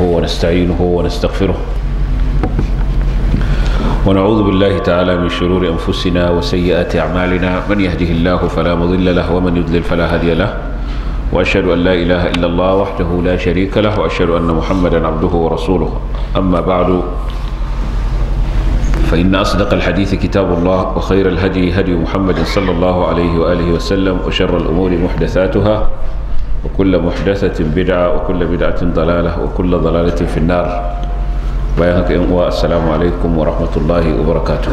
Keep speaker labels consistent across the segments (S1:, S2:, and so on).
S1: ونستعينه ونستغفره ونعوذ بالله تعالى من شرور أنفسنا وسيئات أعمالنا من يهده الله فلا مضل له ومن يضلل فلا هادي له وأشهد أن لا إله إلا الله وحده لا شريك له وأشهد أن محمدا عبده ورسوله أما بعد فإن أصدق الحديث كتاب الله وخير الهدي هدي محمد صلى الله عليه وآله وسلم وشر الأمور محدثاتها وكل محدثة بدعة وكل بدعة ضلالة وكل ضلالة في النار بيانك السلام عليكم ورحمة الله وبركاته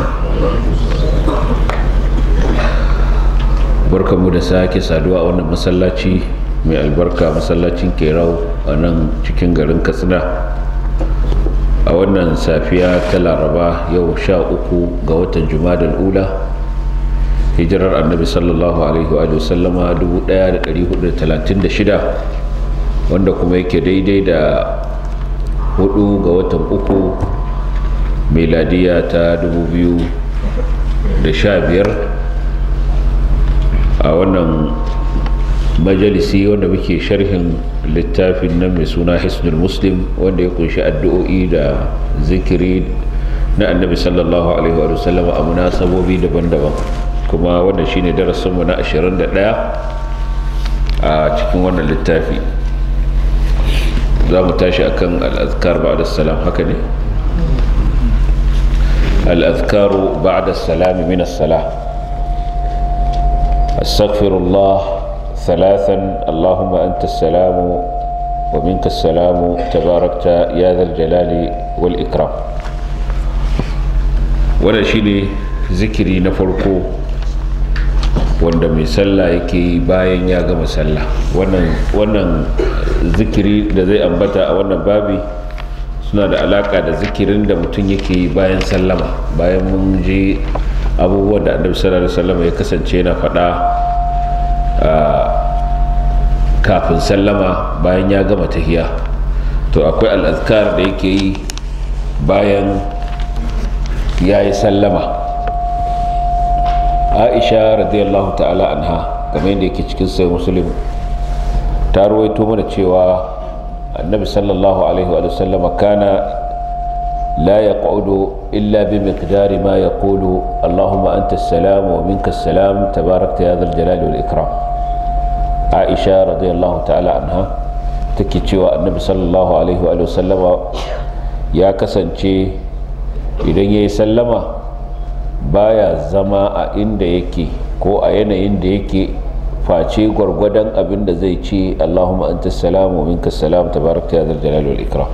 S1: barka mu da sake saduwa a wannan masallaci mai albarka masallacin kerau a nan cikin garin katsina a wannan safiya ta laraba yau sha uku ga watan jumadal ula hijirar annabi sallallahu alaihi wa sallama 1436 wanda kuma yake daidai da hudu ga watan uku meladiya ta 2015 a wannan majalisi wanda muke sharhin littafin nan mai suna hisnul muslim wanda ya kunshi addu'o'i da zikiri na annabi sallallahu alaihi wa sallam a munasabobi daban-daban kuma wanda shine darasinmu na 21 a cikin wannan littafi za mu tashi akan al'azkar ba'da salam haka ne al'azkaru ba'da salami min as-salah استغفر الله ثلاثا اللهم انت السلام ومنك السلام تباركت يا ذا الجلال والاكرام wannan shine zikiri na farko wanda mai sallah yake bayan ya gama sallah wannan zikiri da zai ambata a wannan babi suna da alaka da zikirin da mutum yake bayan sallama bayan mun je abubuwan da annabi sallallahu alaihi wasallam ya kasance yana faɗa kafin sallama bayan ya gama tahiya to akwai al'azkar da yake yi bayan ya yi sallama aisha radiyallahu ta'ala anha kamar yadda yake cikin sai musulun ta ruwaito mana cewa annabi sallallahu alaihi wa sallama kana لا يقعد إلا بمقدار ما يقول اللهم أنت السلام ومنك السلام تباركت يا ذا الجلال والإكرام عائشة رضي الله تعالى عنها تكيتشي النبي صلى الله عليه وآله وسلم يا كسنشي idan ya yi sallama baya zama a inda yake ko a yanayin da yake face gwargwadon abin da zai ce allahumma anta salam wa minka salam tabarakta ya zal jalali wal ikram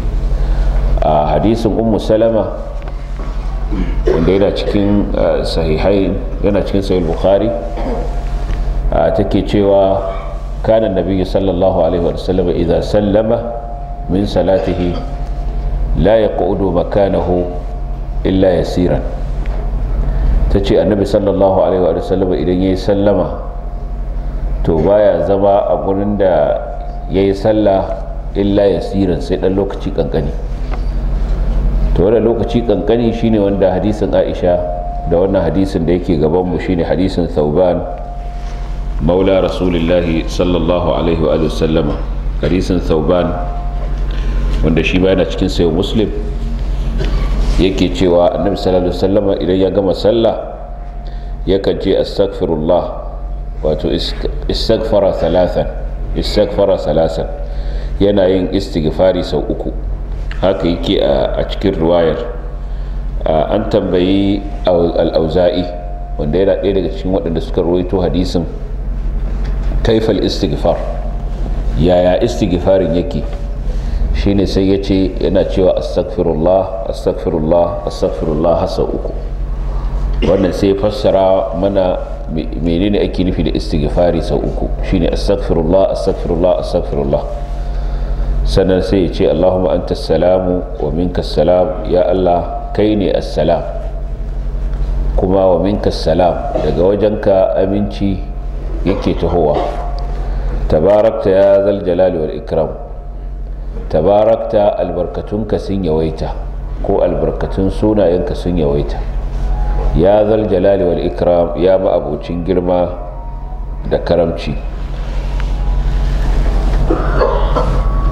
S1: a hadisin ummu salama wanda yana cikin sahihai yana cikin sahih bukhari take cewa kana nabiyyu sallallahu alaihi wa sallam idza sallama min salatihi la yaqudu makanahu illa yasiran tace annabi sallallahu alaihi wa sallam idan yayi sallama to baya zama a gurin da yayi sallah illa yasiran sai dan lokaci kankani to wannan lokaci kankani shine wanda hadisin Aisha da wannan hadisin da yake gaban mu shine hadisin Thauban maula rasulullahi sallallahu alaihi wa sallama hadisin Thauban wanda shi ba yana cikin sayo muslim yake cewa annabi sallallahu alaihi wasallama idan ya gama sallah yakan ce astaghfirullah wato istaghfara thalathan istaghfara thalathan yana yin istighfari sau uku haka yake a cikin ruwayar an tambayi al'auza'i wanda yana ɗaya daga cikin waɗanda suka rawaito hadisin kaifal istighfar yaya istighfarin yake shine sai ya ce yana cewa astaghfirullah astaghfirullah astaghfirullah hasa uku wannan sai fassara mana menene ake nufi da istighfari sau uku shine astaghfirullah astaghfirullah astaghfirullah sannan sai ya ce allahumma anta salamu wa minka salam ya allah kai ne assalam kuma wa minka salam daga wajenka aminci yake tahowa tabarakta ya zal jalali wal ikram tabarakta albarkatunka sun yawaita ko albarkatun sunayenka sun yawaita ya zal jalali wal ikram ya ma'abocin girma da karamci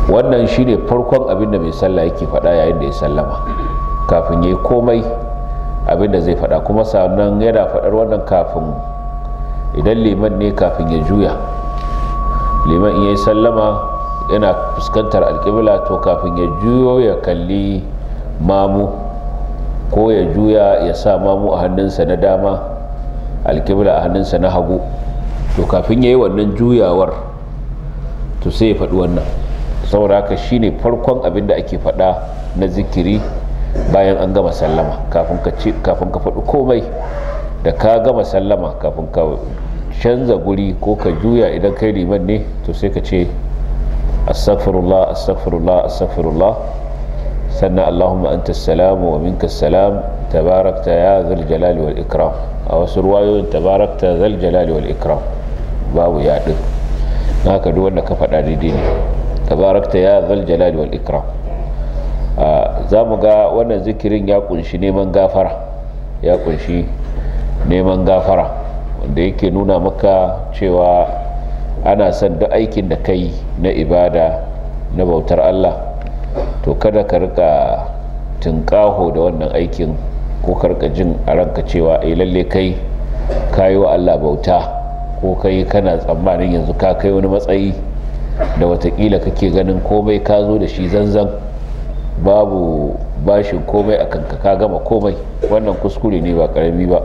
S1: wannan shine farkon abin da mai sallah yake faɗa yayin da ya sallama kafin ya yi komai abin da zai faɗa kuma sannan yana faɗar wannan kafin idan liman ne kafin ya juya liman in ya yi sallama yana fuskantar alƙibla to kafin ya juyo ya kalli mamu ko ya juya ya sa mamu a hannunsa na dama alƙibla a hannunsa na hagu to kafin ya yi wannan juyawar to sai ya faɗi wannan saboda haka shine farkon abin da ake faɗa na zikiri bayan an gama sallama kafin ka faɗi komai da ka gama sallama kafin ka canza guri ko ka juya idan kai liman ne to sai ka ce astaghfirullah astaghfirullah astaghfirullah sannan allahumma anta salamu wa minka salam tabarakta ya zal jalali wal ikram a wasu ruwayoyin tabarakta zal jalali wal ikram babu yaɗin haka duk wanda ka faɗa daidai ne tabarakta ya zal jalali wal ikram za mu ga wannan zikirin ya kunshi neman gafara ya kunshi neman gafara wanda yake nuna maka cewa ana son duk aikin da kai na ibada na bautar Allah to kada ka rika tunƙaho da wannan aikin ko karka jin a ranka cewa ai lalle kai kayi wa Allah bauta ko kai kana tsammanin yanzu ka kai wani matsayi da watakila kake ganin komai ka zo da shi zanzan babu bashin komai a kanka ka gama komai wannan kuskure ne ba karami ba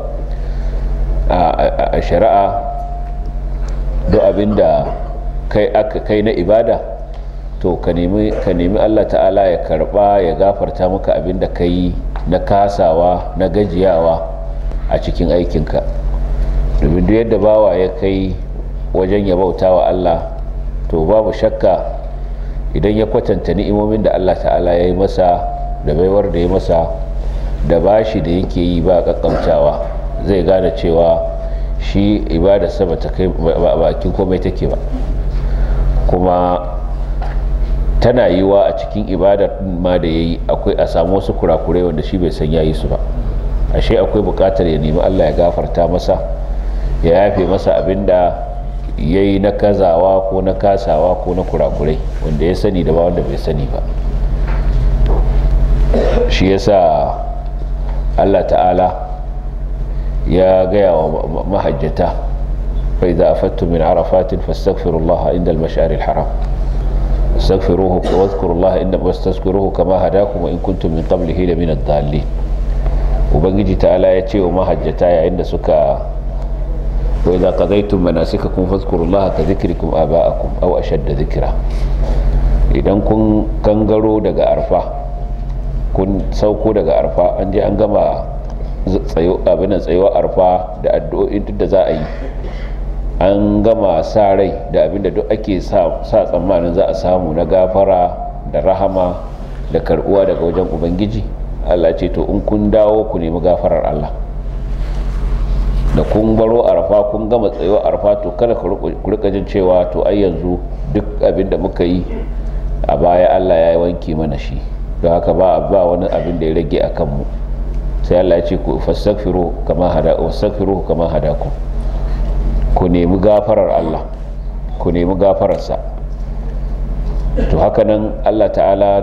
S1: a shari'a duk abinda kai aka kai na ibada to ka nemi Allah ta'ala ya karba ya gafarta maka abinda ka yi na kasawa na gajiyawa a cikin aikinka domin duk yadda bawa ya kai wajen ya bauta wa Allah to babu shakka idan ya kwatanta ni'imomin da Allah ta'ala ya yi masa da baiwar da ya masa da bashi da yake yi ba kakkamtawa zai gane cewa shi ibada sama ta kai bakin komai take ba kuma tana yiwa a cikin ibadar ma da ya yi akwai a samu wasu kurakurai wanda shi bai san ya yi su ba ashe akwai bukatar ya nemi Allah ya gafarta masa ya yafe masa abinda ya yi na kazawa ko na kasawa ko na kurakurai wanda ya sani da ba wanda bai sani ba shi yasa Allah ta'ala ya gaya wa mahajjata fai za a fattu min arafatin fastaghfirullaha inda al-mashari al-haram استغفروه واذكروا الله إن واستذكروه كما هداكم وإن كنتم من قبله لمن الضالين وبنجي تعالى يتي وما هجتا عند سكا وإذا قضيتم مناسككم فاذكروا الله كذكركم آباءكم أو أشد ذكرا idan kun kangaro daga arfa kun sauko daga arfa an je an gama abin tsayuwa arfa da addu'o'in duk da za a yi an gama sa rai da abinda duk ake sa tsammanin za a samu na gafara da rahama da karbuwa daga wajen ubangiji allah ce to in kun dawo ku nemi gafarar allah da kun baro arfa kun gama tsayuwa arfa to kada ku rika jin cewa to ai yanzu duk abinda muka yi a baya allah ya yi wanke mana shi don haka ba ba wani abin da ya rage a kanmu sai allah ya ce ku fastaghfiru kama hada wastaghfiru kama hadakum ku nemi gafarar Allah ku nemi gafararsa to haka nan Allah ta'ala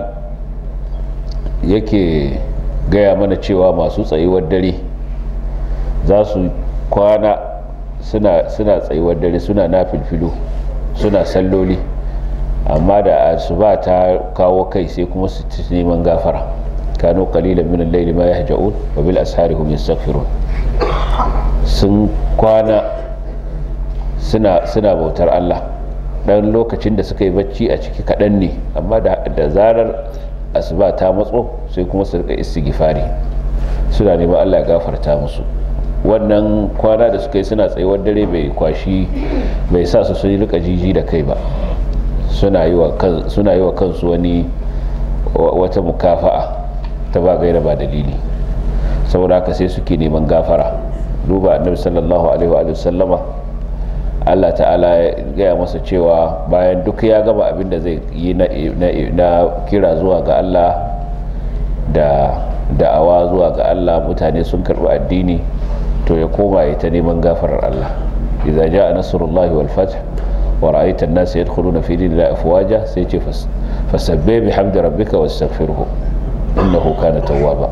S1: yake gaya mana cewa masu tsayuwar dare za su kwana suna tsayuwar dare suna na filfilo suna salloli amma da asuba ta kawo kai sai kuma su neman gafara kano kalilan min al-layli ma yahja'un wa bil ashari hum yastaghfirun sun kwana suna suna bautar Allah dan lokacin da suka yi bacci a ciki kaɗan ne amma da zarar asuba ta matso sai kuma su rika istighfari suna neman Allah ya gafarta musu wannan kwana da suka yi suna tsayuwar dare bai kwashi bai sa su sun rika jiji da kai ba suna yi wa kansu wani wata mukafa'a ta ba gaira ba dalili saboda haka sai suke neman gafara duba annabi sallallahu alaihi wa sallama Allah ta'ala ya gaya masa cewa bayan duk ya gama abin da zai yi na kira zuwa ga Allah da da'awa zuwa ga Allah mutane sun karɓi addini to ya koma ya ta neman gafarar Allah idza jaa nasrullahi wal fath wa ra'aita an-nas yadkhuluna fi dinillahi afwaja sai ce fasabbih bihamdi rabbika wastaghfirhu innahu kana tawwaba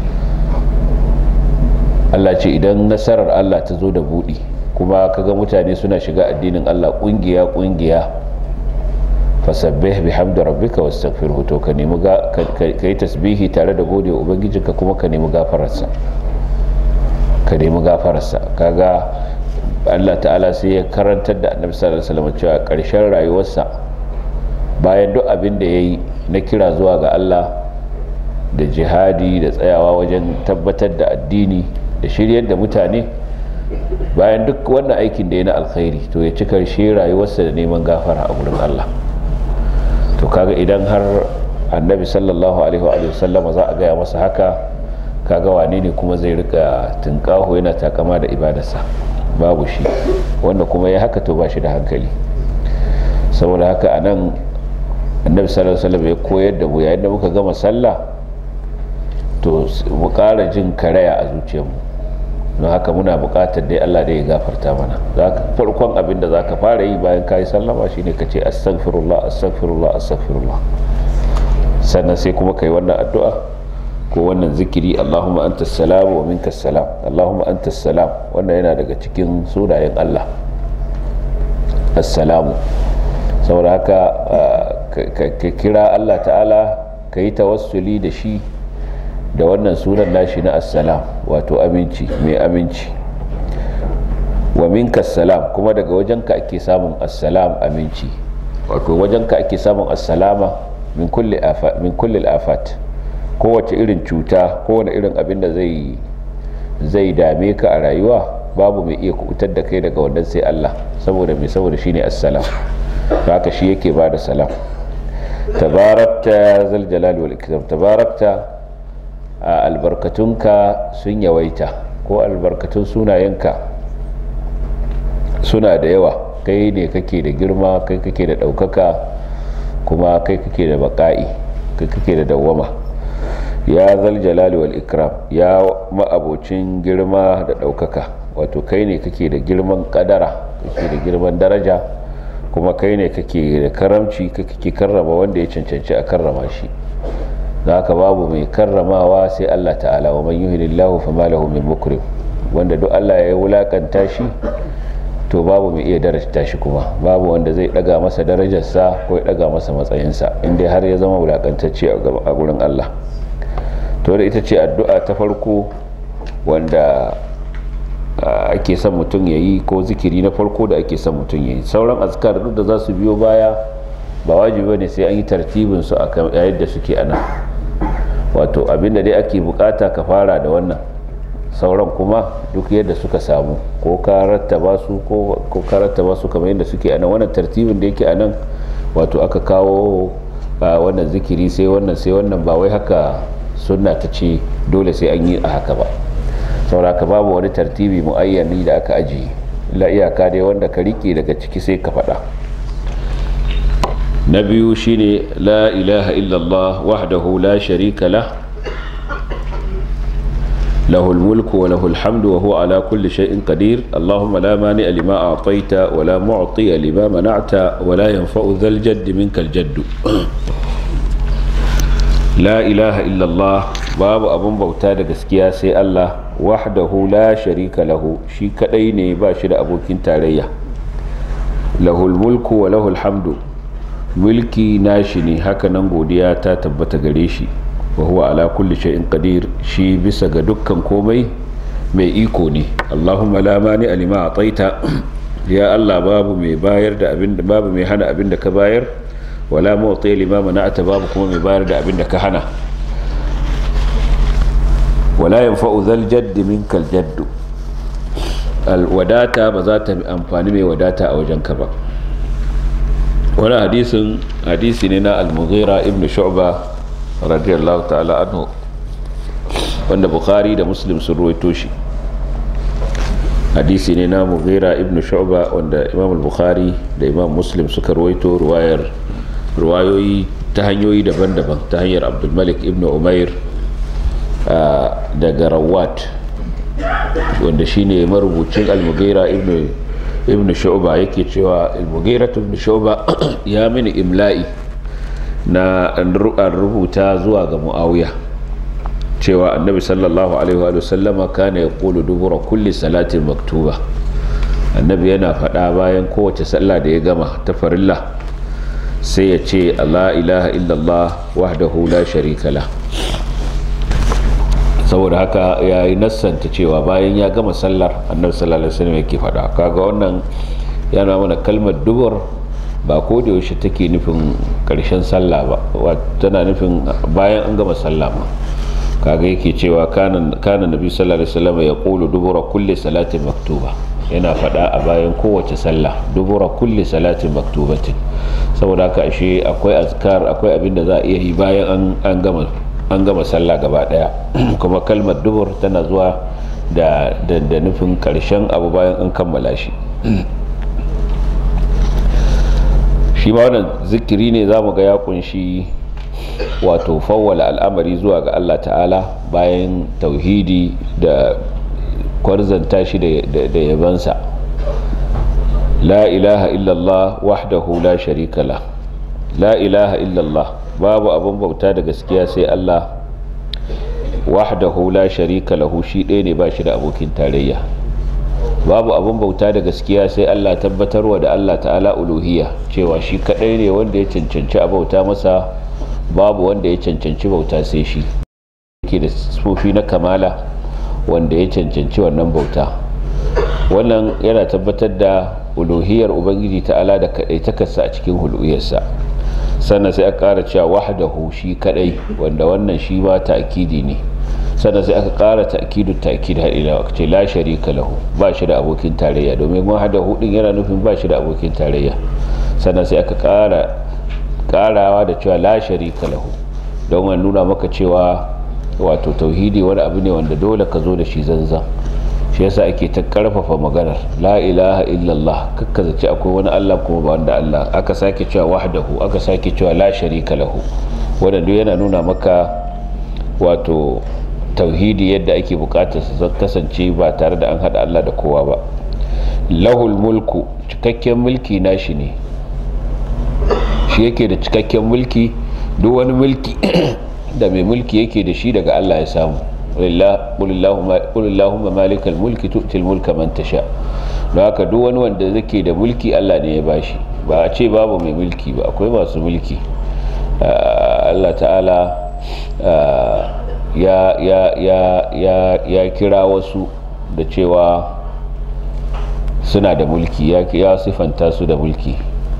S1: Allah ce idan nasarar Allah ta zo da budi kuma kaga mutane suna shiga addinin Allah kungiya kungiya fasabbih bihamdi rabbika wastaghfirhu to ka nemi ka yi tasbihi tare da gode ubangijinka kuma ka nemi gafararsa ka nemi gafararsa kaga Allah ta'ala sai ya karantar da annabi sallallahu alaihi wasallam cewa karshen rayuwarsa bayan duk abin da yayi na kira zuwa ga Allah da jihadi da tsayawa wajen tabbatar da addini da shiryar da mutane bayan duk wannan aikin da ya na alkhairi to ya ci karshe rayuwarsa da neman gafara a gurin Allah to kaga idan har annabi sallallahu alaihi wa sallama za a gaya masa haka kaga wane ne kuma zai rika tunkaho yana takama da ibadarsa babu shi wanda kuma ya haka to ba shi da hankali saboda haka a nan annabi sallallahu alaihi wasallam ya koyar da mu yayin da muka gama sallah to mu ƙara jin karaya a zuciyarmu don haka muna buƙatar dai Allah da ya gafarta mana farkon abin da zaka fara yi bayan kayi sallama shine ka ce astaghfirullah astaghfirullah astaghfirullah sannan sai kuma kai wannan addu'a ko wannan zikiri Allahumma anta salam wa minka salam Allahumma anta salam wannan yana daga cikin sunayen Allah assalamu saboda haka ka kira Allah ta'ala ka yi tawassuli da shi da wannan sunan nashi na assalam wato aminci mai aminci wa minka salam kuma daga wajenka ake samun assalam aminci wato wajenka ake samun assalama min kulli afat min kulli afat kowace irin cuta kowane irin abin da zai zai dame ka a rayuwa babu mai iya kubutar da kai daga wannan sai Allah saboda mai saboda shine assalam haka shi yake bada salam tabarakta zal jalali wal ikram tabarakta albarkatunka sun yawaita ko albarkatun sunayenka suna da yawa kai ne kake da girma kai kake da ɗaukaka kuma kai kake da baƙa'i kai kake da dawwama ya zal jalali wal ikram ya ma'abocin girma da ɗaukaka wato kai ne kake da girman ƙadara kake da girman daraja kuma kai ne kake da karamci kake karrama wanda ya cancanci a karrama shi da haka babu mai karramawa sai Allah ta'ala wa man yuhinillahu fama lahu min mukrim wanda duk Allah ya wulakanta shi to babu mai iya darajta shi kuma babu wanda zai daga masa darajarsa ko ya daga masa matsayinsa inda har ya zama wulakantacce a gurin Allah to da ita ce addu'a ta farko wanda ake son mutum ya yi ko zikiri na farko da ake son mutum ya yi sauran azkar duk da za su biyo baya ba wajibi ne sai an yi tartibin su a yadda suke ana wato abinda dai ake bukata ka fara da wannan sauran kuma duk yadda suka samu ko ka rattaba su ko ka rattaba su kamar yadda suke anan wannan tartibin da yake anan wato aka kawo wannan zikiri sai wannan sai wannan ba wai haka sunna ta ce dole sai an yi a haka ba sauraka babu wani tartibi muayyani da aka ajiye la iyaka dai wanda ka rike daga ciki sai ka faɗa na biyu shine la ilaha illallah wahdahu la sharika lah له الملك وله الحمد وهو على كل شيء قدير اللهم لا مانع لما أعطيت ولا معطي لما منعت ولا ينفع ذا الجد منك الجد لا إله إلا الله باب أبن بوتا دقسكيا سي الله وحده لا شريك له شي كديني باشر أبو كنتاريا له الملك وله الحمد ملكي ناشني هكا ننقوديا تتبت قريشي wa huwa ala kulli shay'in qadir shi bisa ga dukkan komai mai iko ne Allahumma la mani alima ataita ya Allah babu mai bayar da abin da babu mai hana abin da ka bayar wala mu'ti lima mana'ata babu kuma mai bayar da abin da ka hana wala yanfa'u dhal jadd minkal jadd al wadata ba za ta amfani mai wadata a wajen ka ba wani hadisin hadisi ne na al-mughira ibn shu'ba radiyallahu ta'ala anhu wanda bukhari da muslim sun ruwaito shi hadisi ne na mughira ibn shu'ba wanda imam al-bukhari da imam muslim suka ruwaito ruwayar ruwayoyi ta hanyoyi daban-daban ta hanyar abdulmalik ibn umair daga rawat wanda shine marubucin al-mughira ibn ibn shu'ba yake cewa al-mughira ibn shu'ba ya mini imla'i na rubuta zuwa ga muawiya cewa annabi sallallahu alaihi wa sallama kana yaqulu dubura kulli salatin maktuba annabi yana faɗa bayan kowace sallah da ya gama ta farilla sai ya ce Allah ilaha illallah wahdahu la sharika la saboda haka ya yi nassanta cewa bayan ya gama sallar annabi sallallahu alaihi wasallam yake faɗa kaga wannan yana mana kalmar dubur ba ko da yaushe take nufin karshen sallah ba tana nufin bayan an gama sallah ma kaga yake cewa kana kana nabi sallallahu alaihi wasallam ya qulu dubura kulli salatin maktuba yana faɗa a bayan kowace sallah dubura kulli salatin maktubatin saboda haka ashe akwai azkar akwai abin da za a iya yi bayan an gama an gama sallah gaba daya kuma kalmar dubur tana zuwa da da nufin karshen abu bayan an kammala shi shi ma wannan zikiri ne za mu ga ya kunshi wato fawwala al'amari zuwa ga Allah ta'ala bayan tauhidi da kwarzanta shi da yabansa la ilaha illallah wahdahu la sharika la la ilaha illallah babu abin bauta da gaskiya sai Allah wahdahu la sharika lahu shi ɗaya ne ba shi da abokin tarayya babu abin bauta da gaskiya sai Allah tabbatarwa da Allah ta'ala uluhiyya cewa shi kaɗai ne wanda ya cancanci a bauta masa babu wanda ya cancanci bauta sai shi yake da sufofi na kamala wanda ya cancanci wannan bauta wannan yana tabbatar da uluhiyar ubangiji ta'ala da kadai takarsa a cikin huluyarsa sannan sai aka kara cewa wahdahu shi kadai wanda wannan shi ma ta'kidi ne sannan sai aka kara ta'kidu ta'kid har ila ce la sharika lahu ba shi da abokin tarayya domin wahdahu din yana nufin ba shi da abokin tarayya sannan sai aka kara karawa da cewa la sharika lahu don wani nuna maka cewa wato tauhidi wani abu ne wanda dole ka zo da shi zanzan shi yasa ake ta karfafa maganar la ilaha illallah kakka zace akwai wani Allah kuma ba wanda Allah aka sake cewa wahdahu aka sake cewa la sharika lahu wanda duk yana nuna maka wato tauhidi yadda ake bukatar su kasance ba tare da an hada Allah da kowa ba lahul mulku cikakken mulki nashi ne shi yake da cikakken mulki duk wani mulki da mai mulki yake da shi daga Allah ya samu qulillahumma malikal mulki tu'til mulka man tasha don haka duk wani wanda yake da mulki Allah ne ya bashi ba a ce babu mai mulki ba akwai masu mulki Allah ta'ala ya ya ya ya ya kira wasu da cewa suna da mulki ya sifanta su da mulki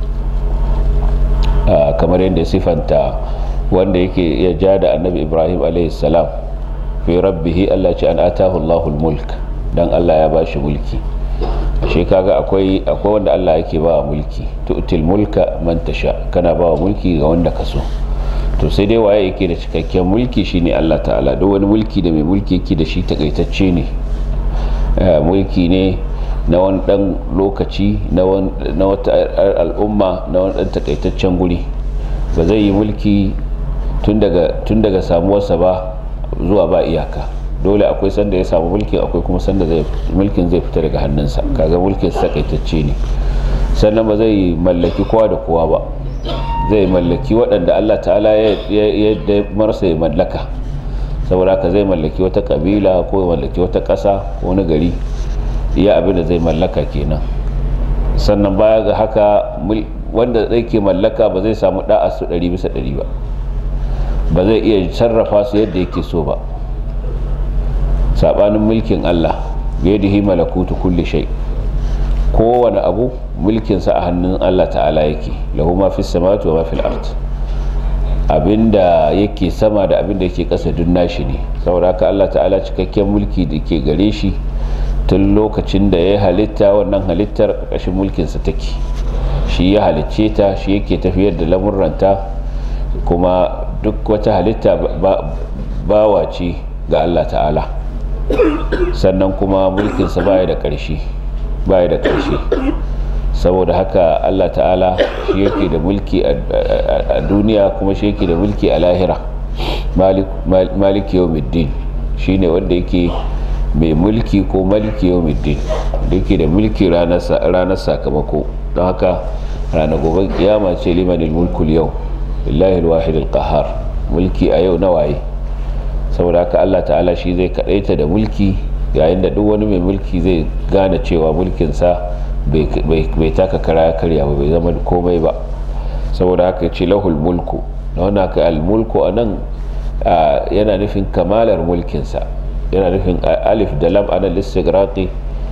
S1: kamar yadda sifanta wanda yake ya ja da annabi ibrahim salam fi rabbihi allah ce an atahu allahul mulk dan allah ya bashi mulki ashe kaga akwai akwai wanda allah yake ba mulki tu'til mulka man tasha kana ba mulki ga wanda ka so to sai dai waye yake da cikakken mulki shine allah ta'ala duk wani mulki da mai mulki yake da shi takaitacce ne mulki ne na wani dan lokaci na wata al'umma na wani dan takaitaccen guri ba zai yi mulki tun daga samuwarsa ba zuwa ba iyaka dole akwai sanda ya samu mulki akwai kuma sanda mulkin zai fita daga hannunsa kaga mulkin takaitacce ne sannan ba zai mallaki kowa da kowa ba zai mallaki waɗanda allah ta'ala ya marsa ya mallaka saboda haka zai mallaki wata kabila ko ya mallaki wata ƙasa ko wani gari iya abin da zai mallaka kenan sannan baya ga haka wanda zai ke mallaka ba zai samu da'a su ɗari bisa ɗari ba ba zai iya sarrafa su yadda yake so ba saɓanin mulkin allah biyadihi malakutu kulli shay kowane abu mulkinsa a hannun allah ta'ala yake lahu ma fi samawati wa ma fil ard abinda yake sama da abinda yake ƙasa duk nashi ne saboda haka allah ta'ala cikakken mulki da ke gare shi tun lokacin da ya halitta wannan halittar ƙarƙashin mulkinsa take shi ya halicce ta shi yake tafiyar da lamurranta kuma duk wata halitta bawa ce ga Allah ta'ala sannan kuma mulkinsa baya da ƙarshe baya da ƙarshe saboda haka Allah ta'ala shi yake da mulki a duniya kuma shi yake da mulki a lahira maliki yawmiddin shine wanda yake mai mulki ko maliki yawmiddin da yake da mulki ranar sakamako don haka ranar gobe kiyama ce limanil mulkul yau lillahi alwahid alqahar mulki a yau na waye saboda haka Allah ta'ala shi zai kadaita da mulki yayin da duk wani mai mulki zai gane cewa mulkinsa bai taka kara ya karya ba bai zama komai ba saboda haka ce lahul mulku da wanda haka almulku a nan yana nufin kamalar mulkinsa yana nufin alif da lam ana lissigraki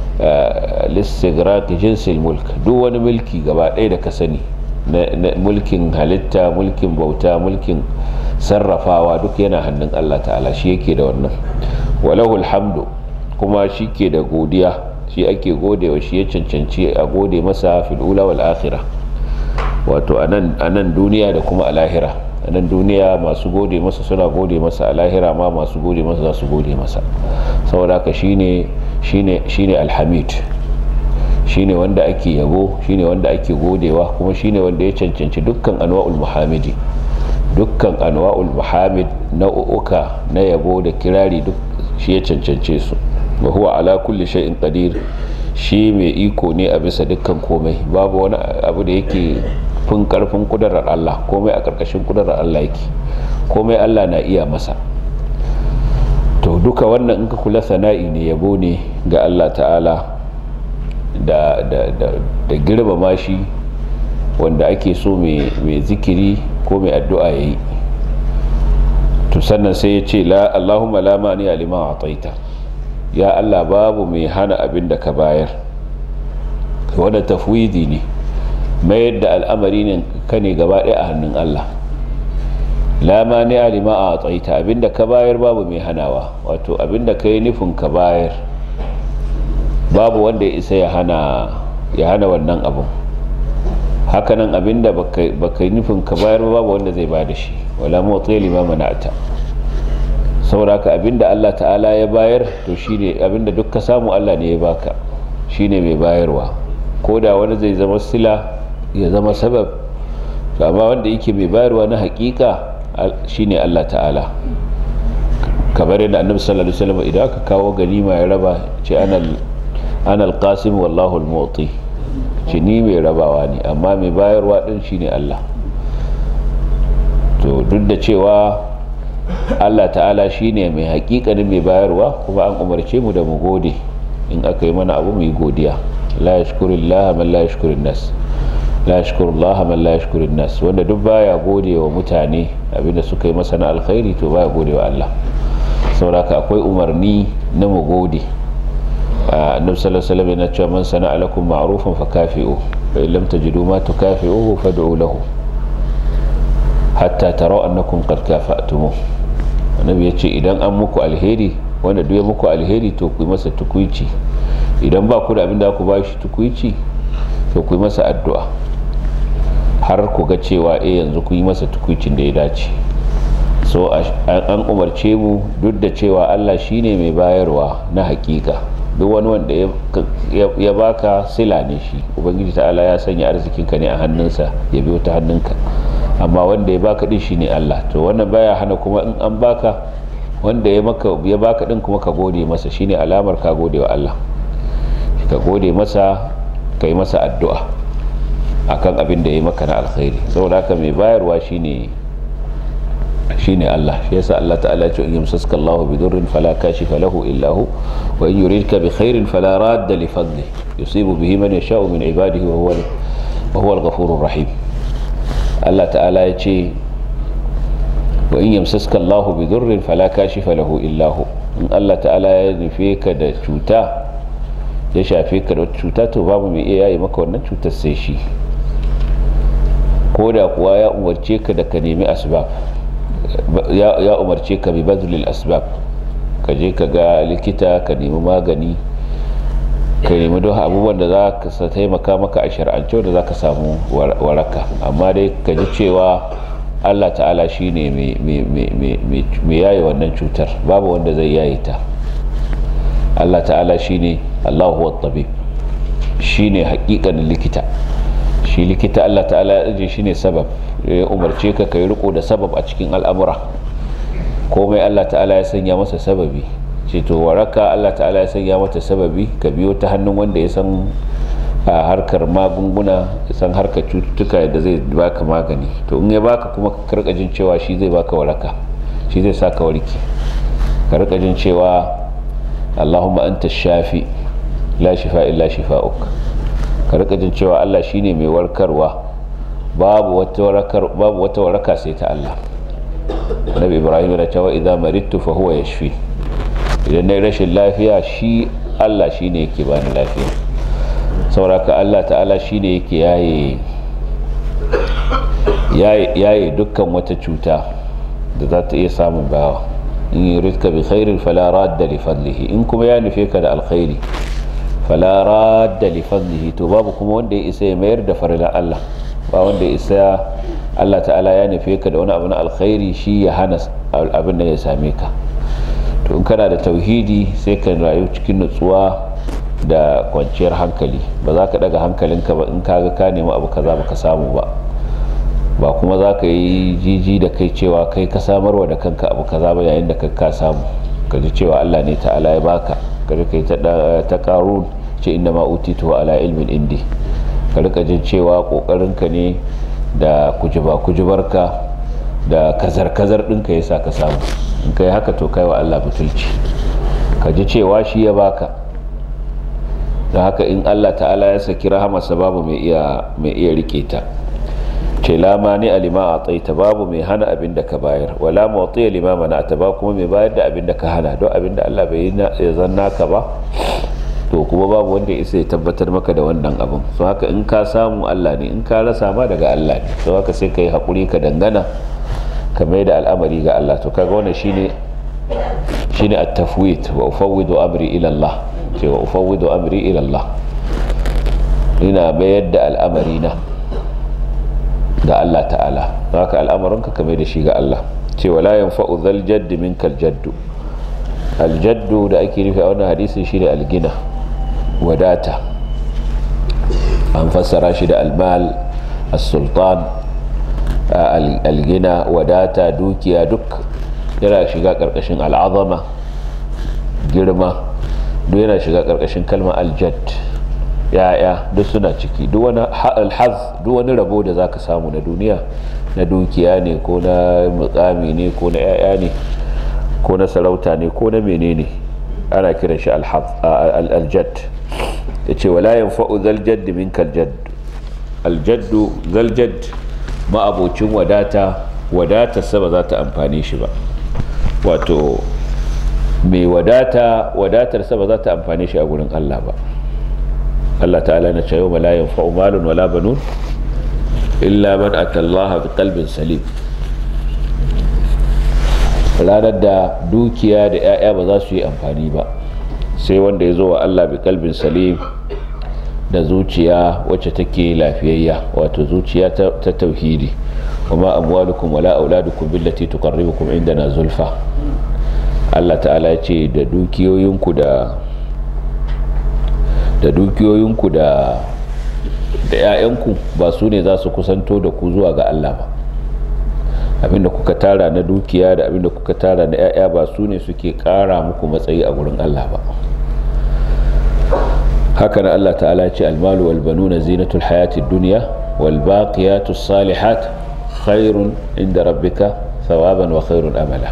S1: lissigraki jinsil mulk duk wani mulki gaba ɗaya da ka sani na mulkin halitta mulkin bauta mulkin sarrafawa duk yana hannun allah ta'ala shi yake da wannan walahul hamdu kuma shi ke da godiya shi ake godewa shi ya cancanci a gode masa fil'ula wal akhirah wato a nan duniya da kuma a lahira a nan duniya masu gode masa suna gode masa a lahira ma masu gode masa za su gode masa saboda haka shine shine shine alhamid shine wanda ake yabo shine wanda ake godewa kuma shine wanda ya cancanci dukkan anwa'ul muhamidi dukkan anwa'ul muhamid nau'uka na yabo da kirari duk shi ya cancance su wa huwa ala kulli shay'in qadir shi mai iko ne a bisa dukkan komai babu wani abu da yake fin karfin kudarar Allah komai a karkashin kudarar Allah yake komai Allah na iya masa to duka wannan in ka kula sana'i ne yabo ne ga Allah ta'ala da da da, da girmama shi wanda ake so mai zikiri ko mai addu'a yayi to sannan sai ya ce la Allahumma la mani alima ataita ya Allah babu mai hana abin da ka bayar wanda tafwidi ne mayar da al'amari ne ka ne gaba ɗaya a hannun Allah lama ne alima a tsaita abin da ka bayar babu mai hanawa wato abin da ka yi nufin ka bayar babu wanda ya isa ya hana wannan abin hakanan abin da baka yi nufin ka bayar babu wanda zai ba da shi wala motsi lima mana'ata saboda haka abinda Allah ta'ala ya bayar to shine abinda duk ka samu Allah ne ya baka shine mai bayarwa ko da wani zai zama sila ya zama sabab to amma wanda yake mai bayarwa na hakika shine Allah ta'ala kamar yadda annabi sallallahu alaihi wasallam idan aka kawo ganima ya raba ce anal anal qasim wallahu al-mu'ti ce ni mai rabawa ne amma mai bayarwa din shine Allah to duk da cewa Allah ta'ala shine mai hakikanin mai bayarwa kuma an umarce mu da mu gode in aka yi mana abu mu yi godiya la yashkurillah man la yashkurin nas la yashkurullah man la yashkurin nas wanda duk baya gode wa mutane abinda suka yi masa na alkhairi to baya gode wa Allah saboda akwai umarni na mu gode annabi sallallahu alaihi wasallam yana cewa man sana'a lakum ma'rufan fakafi'u fa in lam tajidu ma tukafi'uhu fad'u lahu hatta taraw annakum qad kafa'tumuh annabi yace idan an muku alheri wanda duk ya muku alheri to ku yi masa tukuici idan ba ku da abin da ku ba shi tukuici to ku yi masa addu'a har ku ga cewa eh yanzu ku yi masa tukuicin da ya dace so an umarce mu duk da cewa Allah shine mai bayarwa na hakika duk wani wanda ya baka sila ne shi ubangiji ta'ala ya sanya arzikinka ne a hannunsa ya biyo ta hannunka amma wanda ya baka din shine Allah to wannan baya hana kuma in an baka wanda ya maka ya baka din kuma ka gode masa shine alamar ka gode wa Allah ka gode masa kai masa addu'a akan abin da ya maka na alkhairi saboda haka mai bayarwa shine shine Allah shi yasa Allah ta'ala ya ce in yamsaska Allahu bi durrin fala kashifa lahu illa hu wa in yuridka bi khairin fala radda li fadli yusibu bihi man yasha'u min ibadihi wa huwa wa huwa al-ghafurur rahim Allah ta'ala ya ce wa in yamsaska Allahu bi durrin fala kashifa lahu illa hu in Allah ta'ala ya nufe ka da cuta ya shafe ka da cuta to babu mai iya yi maka wannan cutar sai shi ko da kuwa ya umarce ka da ka nemi asbab ya umarce ka bi bazlil asbab ka je ka ga likita ka nemi magani ka nemi don abubuwan da za ka taimaka maka a shar'ance da za ka samu waraka amma dai ka ji cewa allah ta'ala shi ne mai yaye wannan cutar babu wanda zai yaye ta allah ta'ala shi ne allahu wattabi shi ne hakikanin likita shi likita allah ta'ala ya ajiye shi ne sabab ya umarce ka kai riko da sabab a cikin al'amura komai Allah ta'ala ya sanya masa sababi ce to waraka Allah ta'ala ya sanya mata sababi ka biyo ta hannun wanda ya san a harkar magunguna ya san harkar cututtuka da zai baka magani to in ya baka kuma ka rika jin cewa shi zai baka waraka shi zai saka warki ka rika jin cewa Allahumma anta shafi la shifa illa shifa'uk ka rika jin cewa Allah shine mai warkarwa babu wata warakar babu wata waraka sai ta Allah Nabi Ibrahim ya ce wa idza maridtu fa huwa yashfi idan nayi rashin lafiya shi Allah shine yake bani lafiya sauraka Allah ta'ala shine yake yaye yaye dukkan wata cuta da za ta iya samun bawa in yuridka bi khairin fala radda li fadlihi in kuma ya nufe ka da alkhairi fala radda li fadlihi to babu kuma wanda ya isa ya mayar da farila Allah ba wanda ya isa Allah ta'ala ya nufe ka da wani abu na alkhairi shi ya hana abin da ya same ka to in kana da tauhidi sai ka rayu cikin nutsuwa da kwanciyar hankali ba za ka daga hankalinka ba in kaga ka nemi abu kaza baka samu ba ba kuma za ka yi jiji da kai cewa kai ka samarwa da kanka abu kaza ba yayin da ka ka samu ka ji cewa Allah ne ta'ala ya baka ka rika ta ta qarun ce inna ma utitu ala ilmin indi ka rika jin cewa kokarinka ne da kujiba kujibarka da kazar kazar ɗinka yasa ka samu in kai haka to kai wa Allah butulci ka ji cewa shi ya baka da haka in Allah ta'ala ya saki rahamarsa babu mai iya mai iya rike ta ce lama ni alima a tsaita babu mai hana abin da ka bayar wala mawatsi ya lima mana ta ba kuma mai bayar da abin da ka hana don abin da Allah bai ya zanna ka ba to kuma babu wanda ya isa ya tabbatar maka da wannan abin so haka in ka samu Allah ne in ka rasa ma daga Allah ne so haka sai ka yi haƙuri ka dangana ka mai da al'amari ga Allah to kaga wannan shine shine at-tafwid wa ufawwidu amri ila Allah ce wa ufawwidu amri ila Allah ina bayar da al'amari na ga Allah ta'ala haka al'amarinka ka mai da shi ga Allah ce wala yanfa'u dhal jadd minkal jaddu aljaddu da ake nufi a wannan hadisin shine algina wadata an fassara shi da almal as-sultan algina wadata dukiya duk yana shiga karkashin al'azama girma duk yana shiga karkashin kalmar aljad ya'ya duk suna ciki duk wani alhaz duk wani rabo da zaka samu na duniya na dukiya ne ko na mukami ne ko na ya'ya ne ko na sarauta ne ko na menene ana kiran shi aljad ya ce wala yin fa'u zaljad min kaljad aljaddu zaljad ma'abocin wadata wadata ba za ta amfani shi ba wato mai wadata wadatar ba za ta amfani shi a gurin Allah ba Allah ta'ala na cewa la yanfa'u malun wala banun illa man atallaha bi qalbin salim ranar da dukiya da 'ya'ya ba za su yi amfani ba sai wanda ya zo wa Allah bi kalbin salim da zuciya wacce take lafiyayya wato zuciya ta tauhidi kuma amwalukum wala auladukum billati tuqarribukum indana zulfa Allah ta'ala ya ce da dukiyoyinku da da dukiyoyinku da da 'ya'yanku ba su ne za su kusanto da ku zuwa ga Allah ba abinda kuka tara na dukiya da abinda kuka tara na 'ya'ya ba su ne suke kara muku matsayi a gurin Allah ba haka na Allah ta'ala ce almalu wal banuna zinatul hayatid dunya wal baqiyatus salihat khairun inda rabbika thawaban wa khairun amala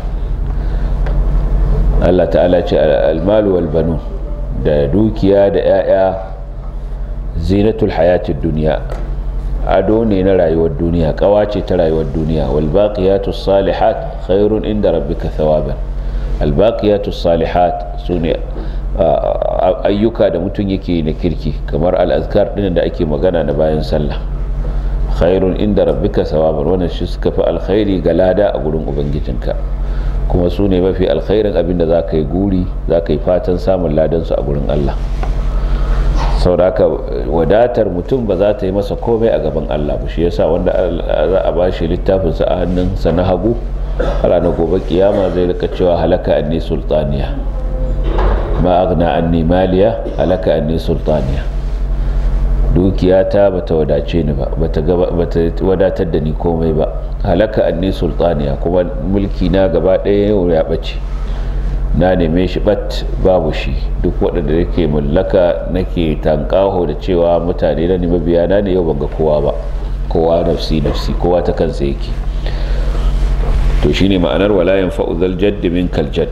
S1: Allah ta'ala ce almalu wal banun da dukiya da 'ya'ya zinatul hayatid dunya ado ne na rayuwar duniya kawace ta rayuwar duniya wal baqiyatus salihat khairun inda rabbika thawaban al baqiyatus salihat sune ayyuka da mutum yake na kirki kamar al azkar din da ake magana na bayan sallah khairun inda rabbika thawaban wannan shi suka fi alkhairi ga lada a gurin ubangijinka kuma su ne mafi alkhairin abinda za ka yi guri za ka yi fatan samun ladansu a gurin Allah sauraka wadatar mutum ba za ta yi masa komai a gaban Allah ba shi yasa wanda za a bashi littafinsa a hannunsa na hagu ranar gobe kiyama zai rika cewa halaka anni sultaniya ma agna anni maliya halaka anni sultaniya dukiyata bata wadace ni ba bata wadatar da ni komai ba halaka anni sultaniya kuma mulki na gaba ɗaya yau ya ɓace na neme shi bat babu shi duk waɗanda nake mallaka nake tankaho da cewa mutane na nemi biya na ne yau ban ga kowa ba kowa nafsi nafsi kowa ta kansa yake to shine ma'anar walayin fa'uzal jaddi min kaljad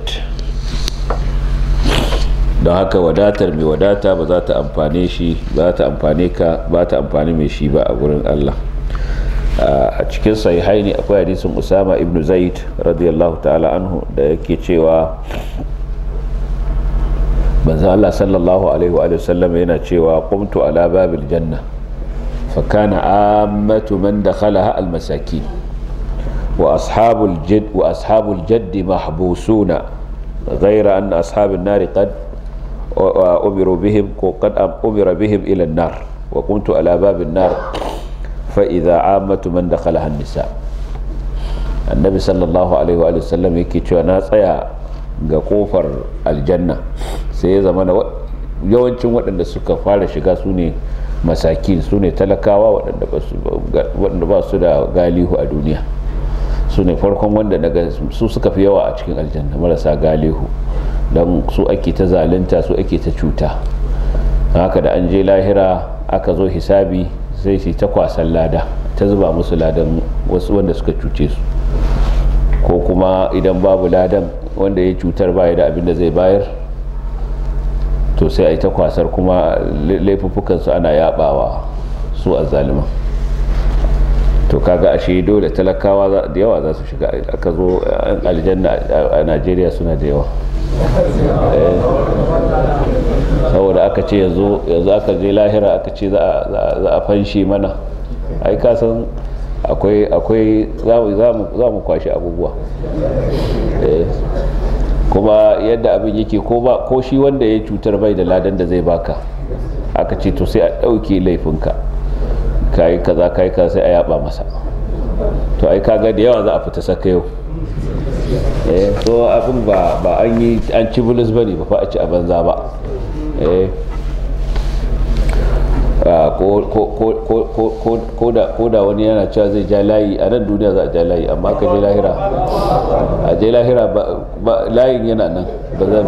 S1: don haka wadatar mai wadata ba za ta amfane shi ba ta amfane ka ba ta amfani mai shi ba a gurin Allah a cikin sahihaini akwai hadisin Usama ibn Zaid radiyallahu ta'ala anhu da yake cewa manzo Allah sallallahu alaihi wa sallam yana cewa qumtu ala babil janna fa kana ammatu man dakhalaha al masakin wa ashabul jadd wa ashabul jadd mahbusuna غير أن أصحاب النار قد أمروا بهم قد أمر بهم إلى النار وكنت على باب النار فإذا عامة من دخلها النساء النبي صلى الله عليه وآله وسلم yake cewa na tsaya ga kofar aljanna sai ya zama yawancin waɗanda suka fara shiga su ne masakin su ne talakawa waɗanda ba su da galihu a duniya su ne farkon wanda daga su suka fi yawa a cikin aljanna marasa galihu don su ake ta zalunta su ake ta cuta haka da an je lahira aka zo hisabi sai su ta kwasan lada ta zuba musu ladan wasu wanda suka cuce su ko kuma idan babu ladan wanda ya cutar baya da abin da zai bayar to sai a yi ta kwasar kuma laifuffukansu ana yabawa su a zaliman to kaga ashe dole talakawa da yawa za su shiga aka zo aljanna a najeriya suna da yawa saboda aka ce yanzu aka je lahira aka ce za a fanshi mana ai kasan akwai za mu kwashi abubuwa kuma yadda abin yake ko shi wanda ya cutar bai da ladan da zai baka aka ce to sai a ɗauke laifinka kayi kaza kayi kaza sai a yaba masa to ai kaga da yawa za a fita saka yau eh so abin ba ba an yi an ci bulus bane ba fa a ci a banza ba eh ko da wani yana cewa zai ja layi a nan duniya za a ja layi amma ka je lahira a je lahira ba layin yana nan ba za ba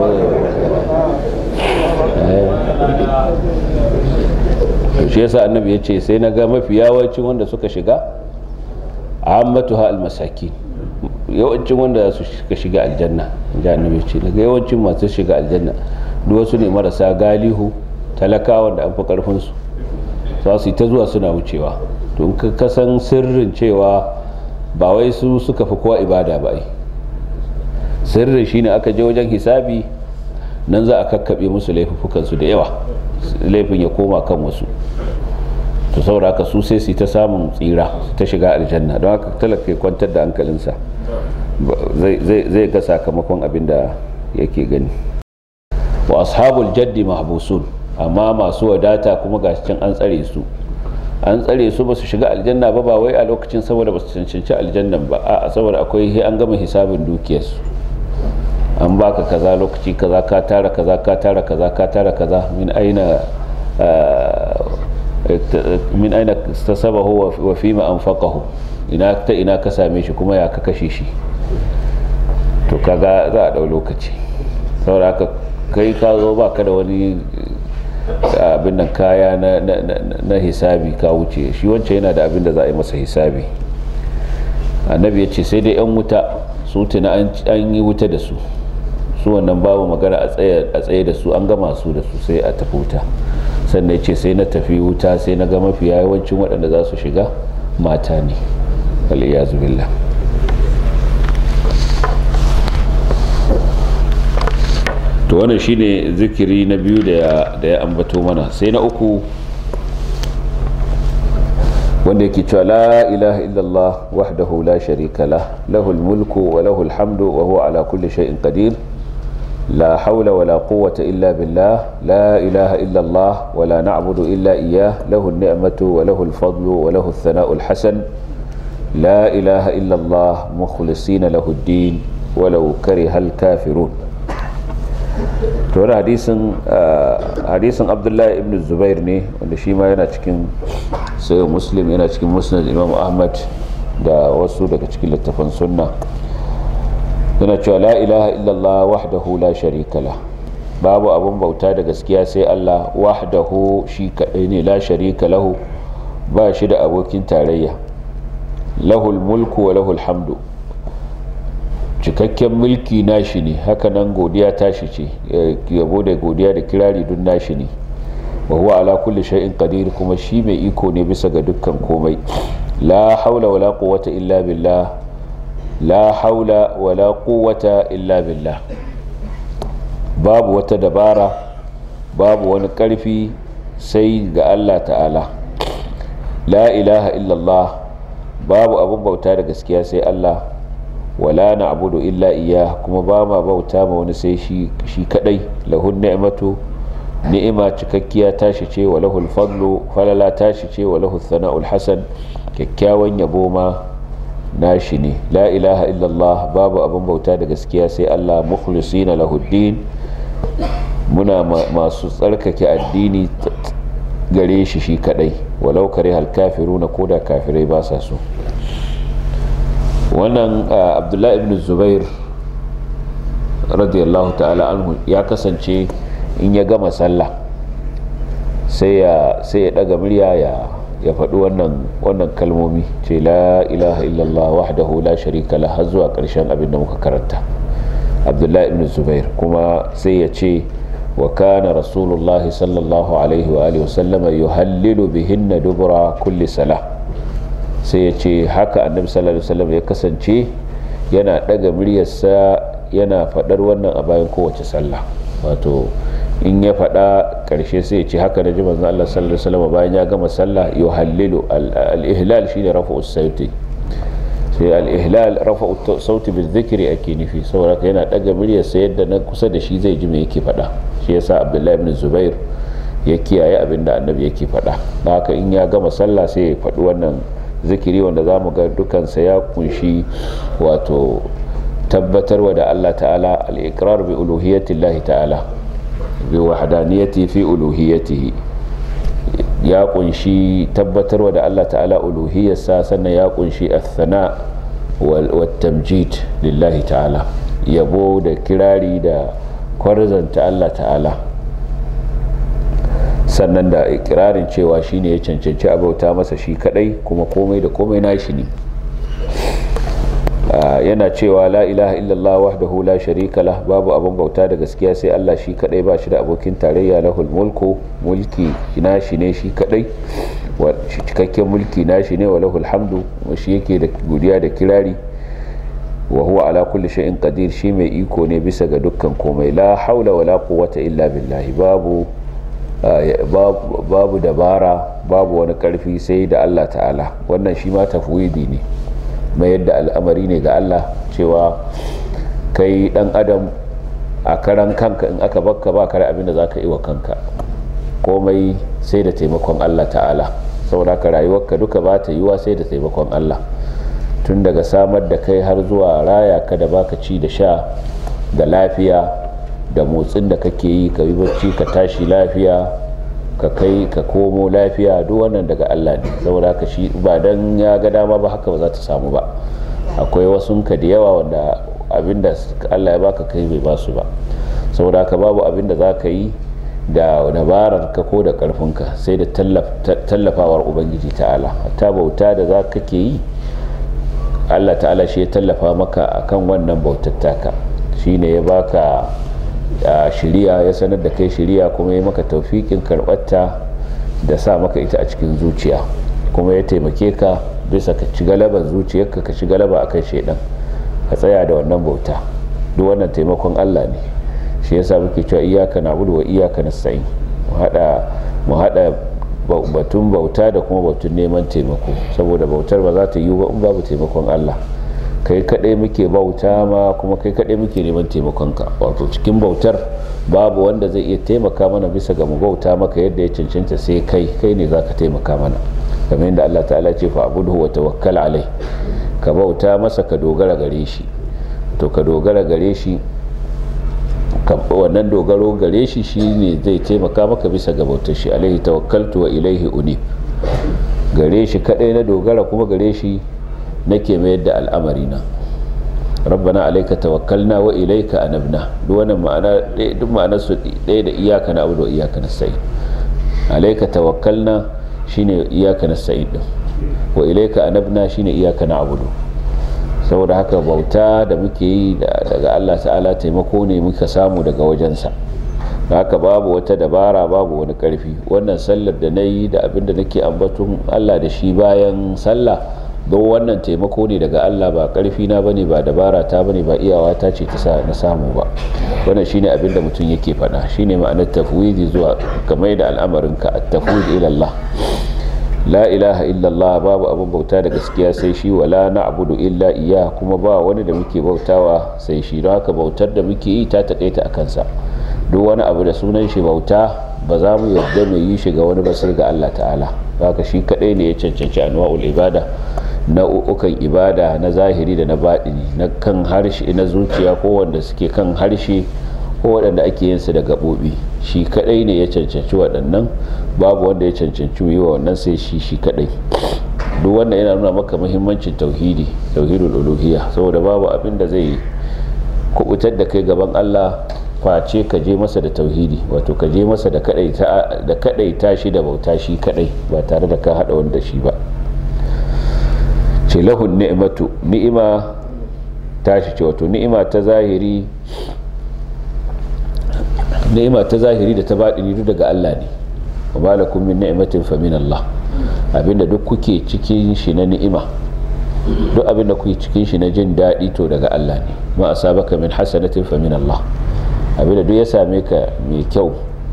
S1: shi yasa annabi ya ce sai na ga mafi yawancin wanda suka shiga ammatuha almasaki yawancin wanda su suka shiga aljanna da annabi ce daga yawancin masu shiga aljanna duk wasu ne marasa galihu talakawa da an fi karfin su za su yi ta zuwa suna wucewa to ka kasan sirrin cewa ba wai su suka fi kowa ibada ba ai sirrin shine aka je wajen hisabi nan za a kakkaɓe musu laifukansu da yawa laifin ya koma kan wasu to saboda haka su sai su ta samun tsira ta shiga aljanna don haka talaka ya kwantar da hankalinsa zai ga sakamakon abin da yake gani wa ashabul jaddi mahbusun amma masu wadata kuma ga can an tsare su an tsare su ba su shiga aljanna ba ba wai a lokacin saboda ba su cancanci aljannan ba a saboda akwai an gama hisabin dukiyarsu an baka kaza lokaci kaza ka tara kaza ka tara kaza ka tara kaza min aina min aina tasabahu wa fima anfaqahu ina ta ina ka same shi kuma ya ka kashe shi to kaga za a dau lokaci saboda haka kai ka zo baka da wani abin nan kaya na hisabi ka wuce shi wancan yana da abin da za a yi masa hisabi annabi ya ce sai dai yan wuta su tuna an yi wuta da su su wannan babu magana a tsaye da su an gama su da su sai a tafi wuta sannan ce sai na tafi wuta sai na ga mafi yawancin waɗanda za su shiga mata ne aliyazu billah to wannan shine zikiri na biyu da ya ambato mana sai na uku wanda yake cewa la ilaha illallah wahdahu la sharika lah lahul mulku wa lahul hamdu wa huwa ala kulli shay'in qadir لا حول ولا قوة إلا بالله لا إله إلا الله ولا نعبد إلا إياه له النعمة وله الفضل وله الثناء الحسن لا إله إلا الله مخلصين له الدين ولو كره الكافرون تورا حديث حديث عبد الله ابن الزبير ne wanda shi ma yana cikin sai muslim yana cikin musnad imam ahmad da wasu daga cikin littafan sunna yana cewa la ilaha illallah wahdahu la sharika la babu abun bauta da gaskiya sai Allah wahdahu shi kadai ne la sharika lahu ba shi da abokin tarayya lahul mulku wa lahul hamdu cikakken mulki nashi ne hakanan godiya tashi ce yabo da godiya da kirari dun nashi ne wa huwa ala kulli shay'in qadir kuma shi mai iko ne bisa ga dukkan komai la haula wala quwwata illa billah la haula wala quwwata illa billah babu wata dabara babu wani karfi sai ga Allah ta'ala la ilaha illallah babu abun bauta da gaskiya sai Allah wala na'budu illa iya kuma ba ma bauta ma wani sai shi shi kadai lahun ni'matu ni'ima cikakkiya tashi ce wa lahul fadlu falala tashi ce wa lahul sana'ul hasan kyakkyawan yabo ma nashi ne la ilaha illallah babu abin bauta da gaskiya sai Allah mukhlisina lahuddin muna masu tsarkake addini gare shi shi kadai walau kare hal kafiruna koda kafirai ba sa so wannan abdullahi ibn zubair radiyallahu ta'ala anhu ya kasance in ya gama sallah sai ya sai ya daga murya ya ya faɗi wannan wannan kalmomi ce la ilaha illallah wahdahu la sharika la har zuwa ƙarshen abin da muka karanta abdullahi ibn zubair kuma sai ya ce wa kana rasulullah sallallahu alaihi wa alihi wasallam yuhallilu bihinna dubura kulli salah sai ya ce haka annabi sallallahu alaihi wasallam ya kasance yana daga muryarsa yana faɗar wannan a bayan kowace sallah wato in ya faɗa ƙarshe sai ya ce haka na ji manzon Allah sallallahu alaihi wasallam bayan ya gama sallah yuhallilu al-ihlal shine rafa'u sauti sai al-ihlal rafa'u sauti bil dhikri ake nufi saboda yana daga muryar sa yadda na kusa da shi zai ji me yake faɗa shi yasa Abdullahi ibn Zubair ya kiyaye abin da annabi yake faɗa haka in ya gama sallah sai ya faɗi wannan zikiri wanda zamu ga dukansa ya kunshi wato tabbatarwa da Allah ta'ala al-iqrar bi uluhiyyatillahi ta'ala bi wahdaniyati fi uluhiyyatihi ya kunshi tabbatarwa da Allah ta'ala uluhiyyarsa sannan ya kunshi athana wal tamjid lillahi ta'ala yabo da kirari da kwarzanta Allah ta'ala sannan da ikirarin cewa shine ya cancanci abauta masa shi kadai kuma komai da komai nashi ne yana cewa la ilaha illallah wahdahu la sharika lah babu abin bauta da gaskiya sai Allah shi kadai ba shi da abokin tarayya lahul mulku mulki nashi ne shi kadai wa cikakken mulki nashi ne wa lahul hamdu wa shi yake da godiya da kirari wa huwa ala kulli shay'in qadir shi mai iko ne bisa ga dukkan komai la haula wala quwwata illa billahi babu babu dabara babu wani karfi sai da Allah ta'ala wannan shi ma tafwidi ne mayar da al'amari ne ga Allah cewa kai dan adam a karan kanka in aka bakka ba kare abin da za ka yi wa kanka komai sai da taimakon Allah ta'ala saboda ka rayuwarka duka ba ta yiwa sai da taimakon Allah tun daga samar da kai har zuwa raya ka da baka ci da sha da lafiya da motsin da kake yi ka yi bacci ka tashi lafiya ka kai ka komo lafiya duk wannan daga Allah ne saboda haka shi ba dan ya ga dama ba haka ba za ta samu ba akwai wasu ka da yawa wanda abinda Allah ya baka kai bai basu ba saboda haka babu abinda za ka yi da dabarar ka ko da karfinka sai da tallafawar ubangiji ta'ala ta bauta da za ka ke yi Allah ta'ala shi ya tallafa maka akan wannan bautar taka shine ya baka a shiriya ya sanar da kai shiriya kuma ya maka taufikin karɓarta da sa maka ita a cikin zuciya kuma ya taimake ka bisa ka ci galaban zuciyarka ka ci galaba akan shaidan ka tsaya da wannan bauta duk wannan taimakon Allah ne shi yasa muke cewa iyyaka na'budu wa iyyaka nasta'in mu hada mu hada batun bauta da kuma batun neman taimako saboda bautar ba za ta yi ba in babu taimakon Allah kai kadai muke bauta ma kuma kai kadai muke neman taimakonka wato cikin bautar babu wanda zai iya taimaka mana bisa ga mu bauta maka yadda ya cancanta sai kai kai ne zaka taimaka mana kamar yadda Allah ta'ala ce fa abuduhu wa tawakkal alai ka bauta masa ka dogara gare shi to ka dogara gare shi wannan dogaro gare shi shine zai taimaka maka bisa ga bautar shi alaihi tawakkaltu wa ilaihi unib gare shi kadai na dogara kuma gare shi nake mayar da al'amari na rabbana alayka tawakkalna wa ilayka anabna duk wannan ma'ana duk ma'anar su ɗaya da iyaka na abudu wa iyaka nasta'in alayka tawakkalna shine iyaka nasta'in din wa ilayka anabna shine iyaka na abudu saboda haka bauta da muke yi daga Allah ta'ala taimako ne muka samu daga wajensa haka babu wata dabara babu wani karfi wannan sallar da na yi da abinda nake ambaton Allah da shi bayan sallah don wannan taimako ne daga Allah ba karfi na bane ba dabara ta bane ba iyawa ta ce ta sa na samu ba wannan shine abin da mutum yake faɗa shine ma'anar tafwidi zuwa kamar da al'amarinka at-tafwid ila Allah la ilaha illallah babu abin bauta da gaskiya sai shi wala na'budu illa iya kuma ba wani da muke bautawa sai shi don haka bautar da muke yi ta takaita a kansa duk wani abu da sunan shi bauta ba za mu yarda mu yi shi ga wani basir ga Allah ta'ala haka shi kadai ne ya cancanci anwa'ul ibada nau'ukan ibada na zahiri da na baɗini na kan harshe na zuciya ko wanda suke kan harshe ko waɗanda ake yin su da gaɓoɓi shi kadai ne ya cancanci waɗannan babu wanda ya cancanci yi wa wannan sai shi shi kadai duk wanda yana nuna maka muhimmancin tauhidi tauhidul uluhiyya saboda babu abin da zai kubutar da kai gaban Allah face ka je masa da tauhidi wato ka je masa da kadaita shi da bauta shi kadai ba tare da ka hada wanda shi ba ce lahun ni'matu ni'ima tashi ce wato ni'ima ta zahiri ni'ima ta zahiri da ta baɗini duk daga Allah ne wa malakum min ni'matin fa min Allah abinda duk kuke cikin shi na ni'ima duk abinda kuke cikin shi na jin daɗi to daga Allah ne ma asabaka min hasanatin fa min Allah abinda duk ya same ka mai kyau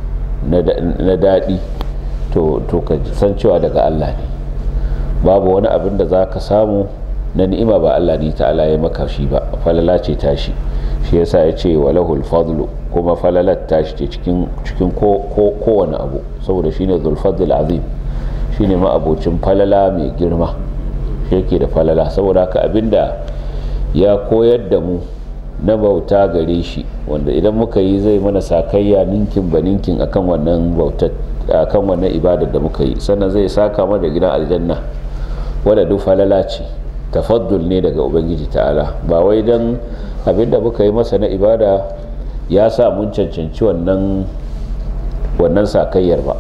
S1: na daɗi to ka san cewa daga Allah ne babu wani abin da za ka samu na ni'ima ba Allah ne ta'ala ya maka shi ba falala ce tashi shi yasa ya ce walahul fadlu kuma falalar tashi ce cikin kowane abu saboda shine zulfadl azim shine ma abocin falala mai girma shi yake da falala saboda haka abinda ya koyar da mu na bauta gare shi wanda idan muka yi zai mana sakayya ninkin ba ninkin akan wannan bautar akan wannan ibadar da muka yi sannan zai saka mana da gidan aljanna wadda duk falala ce tafaddul ne daga ubangiji ta'ala ba wai dan abinda muka yi masa na ibada ya sa mun cancanci wannan wannan sakayyar ba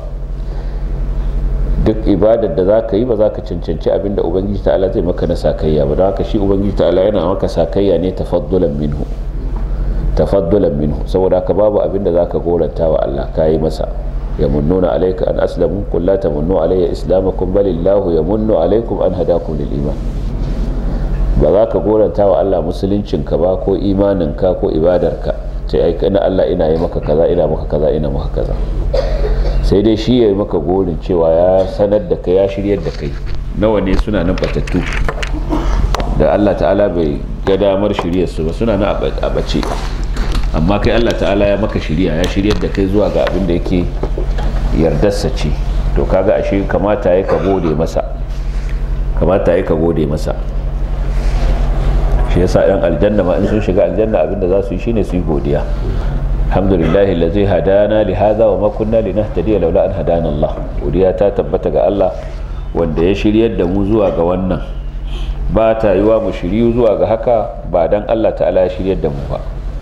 S1: duk ibadar da za ka yi ba za ka cancanci abinda ubangiji ta'ala zai maka na sakayya ba don haka shi ubangiji ta'ala yana maka sakayya ne tafaddulan minhu tafaddulan minhu saboda haka babu abinda za ka goranta wa Allah ka yi masa yamunnuna alayka an aslamu qul la tamunnu alayya islamakum balillahu yamunnu alaykum an hadakum lil iman ba za ka goranta wa Allah musuluncinka ba ko imaninka ko ibadarka ce ai kana Allah ina yi maka kaza ina maka kaza ina maka kaza sai dai shi ya yi maka gorin cewa ya sanar da kai ya shiryar da kai nawa ne suna nan batattu da Allah ta'ala bai ga damar shiryar su ba suna nan a bace amma kai Allah ta'ala ya maka shirya ya shiryar da kai zuwa ga abin da yake yardarsa ce to kaga ashe kamata ya ka gode masa kamata ya ka gode masa shi yasa yan aljanna ma in sun shiga aljanna abinda za su yi shine su yi godiya alhamdulillah allazi hadana li hadha wa ma kunna linahtadiya laula an hadana Allah godiya ta tabbata ga Allah wanda ya shiryar da mu zuwa ga wannan ba ta yiwa mu shiryu zuwa ga haka ba dan Allah ta'ala ya shiryar da mu ba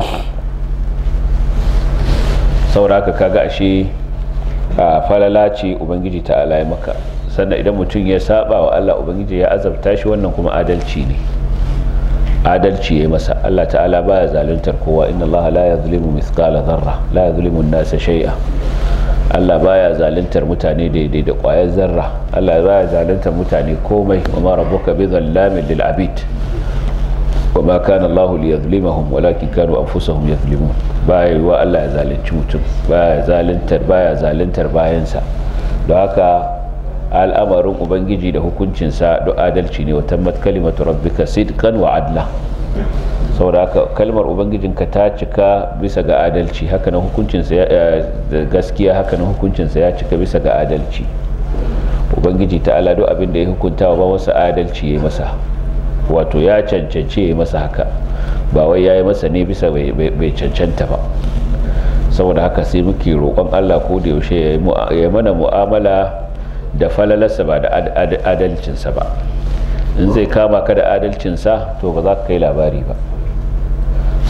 S1: saboda haka kaga ashe a falala ce ubangiji ta'ala ya maka sannan idan mutum ya saba wa Allah ubangiji ya azabta shi wannan kuma adalci ne adalci ya masa Allah ta'ala baya zaluntar kowa inna Allah la yazlimu mithqala dharra la yazlimu an-nasa shay'a Allah baya zaluntar mutane daidai da ƙwayar zarra Allah baya zaluntar mutane komai wa ma rabbuka bi dhallamin lil abid wa ma kana Allah liyazlimahum walakin kanu anfusahum yazlimun baya wa Allah ya zalunci mutum baya zaluntar baya zaluntar bayansa don haka al'amarin ubangiji da hukuncinsa da adalci ne wa tammat kalimatu rabbika sidqan wa adla saboda haka kalmar ubangijinka ta cika bisa ga adalci haka na hukuncinsa da gaskiya haka na hukuncinsa ya cika bisa ga adalci ubangiji ta ala duk abin da ya hukunta ba wasu adalci ya masa wato ya cancance ya masa haka ba wai ya yi masa ne bisa bai cancanta ba saboda haka sai muke roƙon allah ko da yaushe ya mana mu'amala da falalarsa ba da adalcinsa ba in zai kama ka da adalcinsa to ba za ka kai labari ba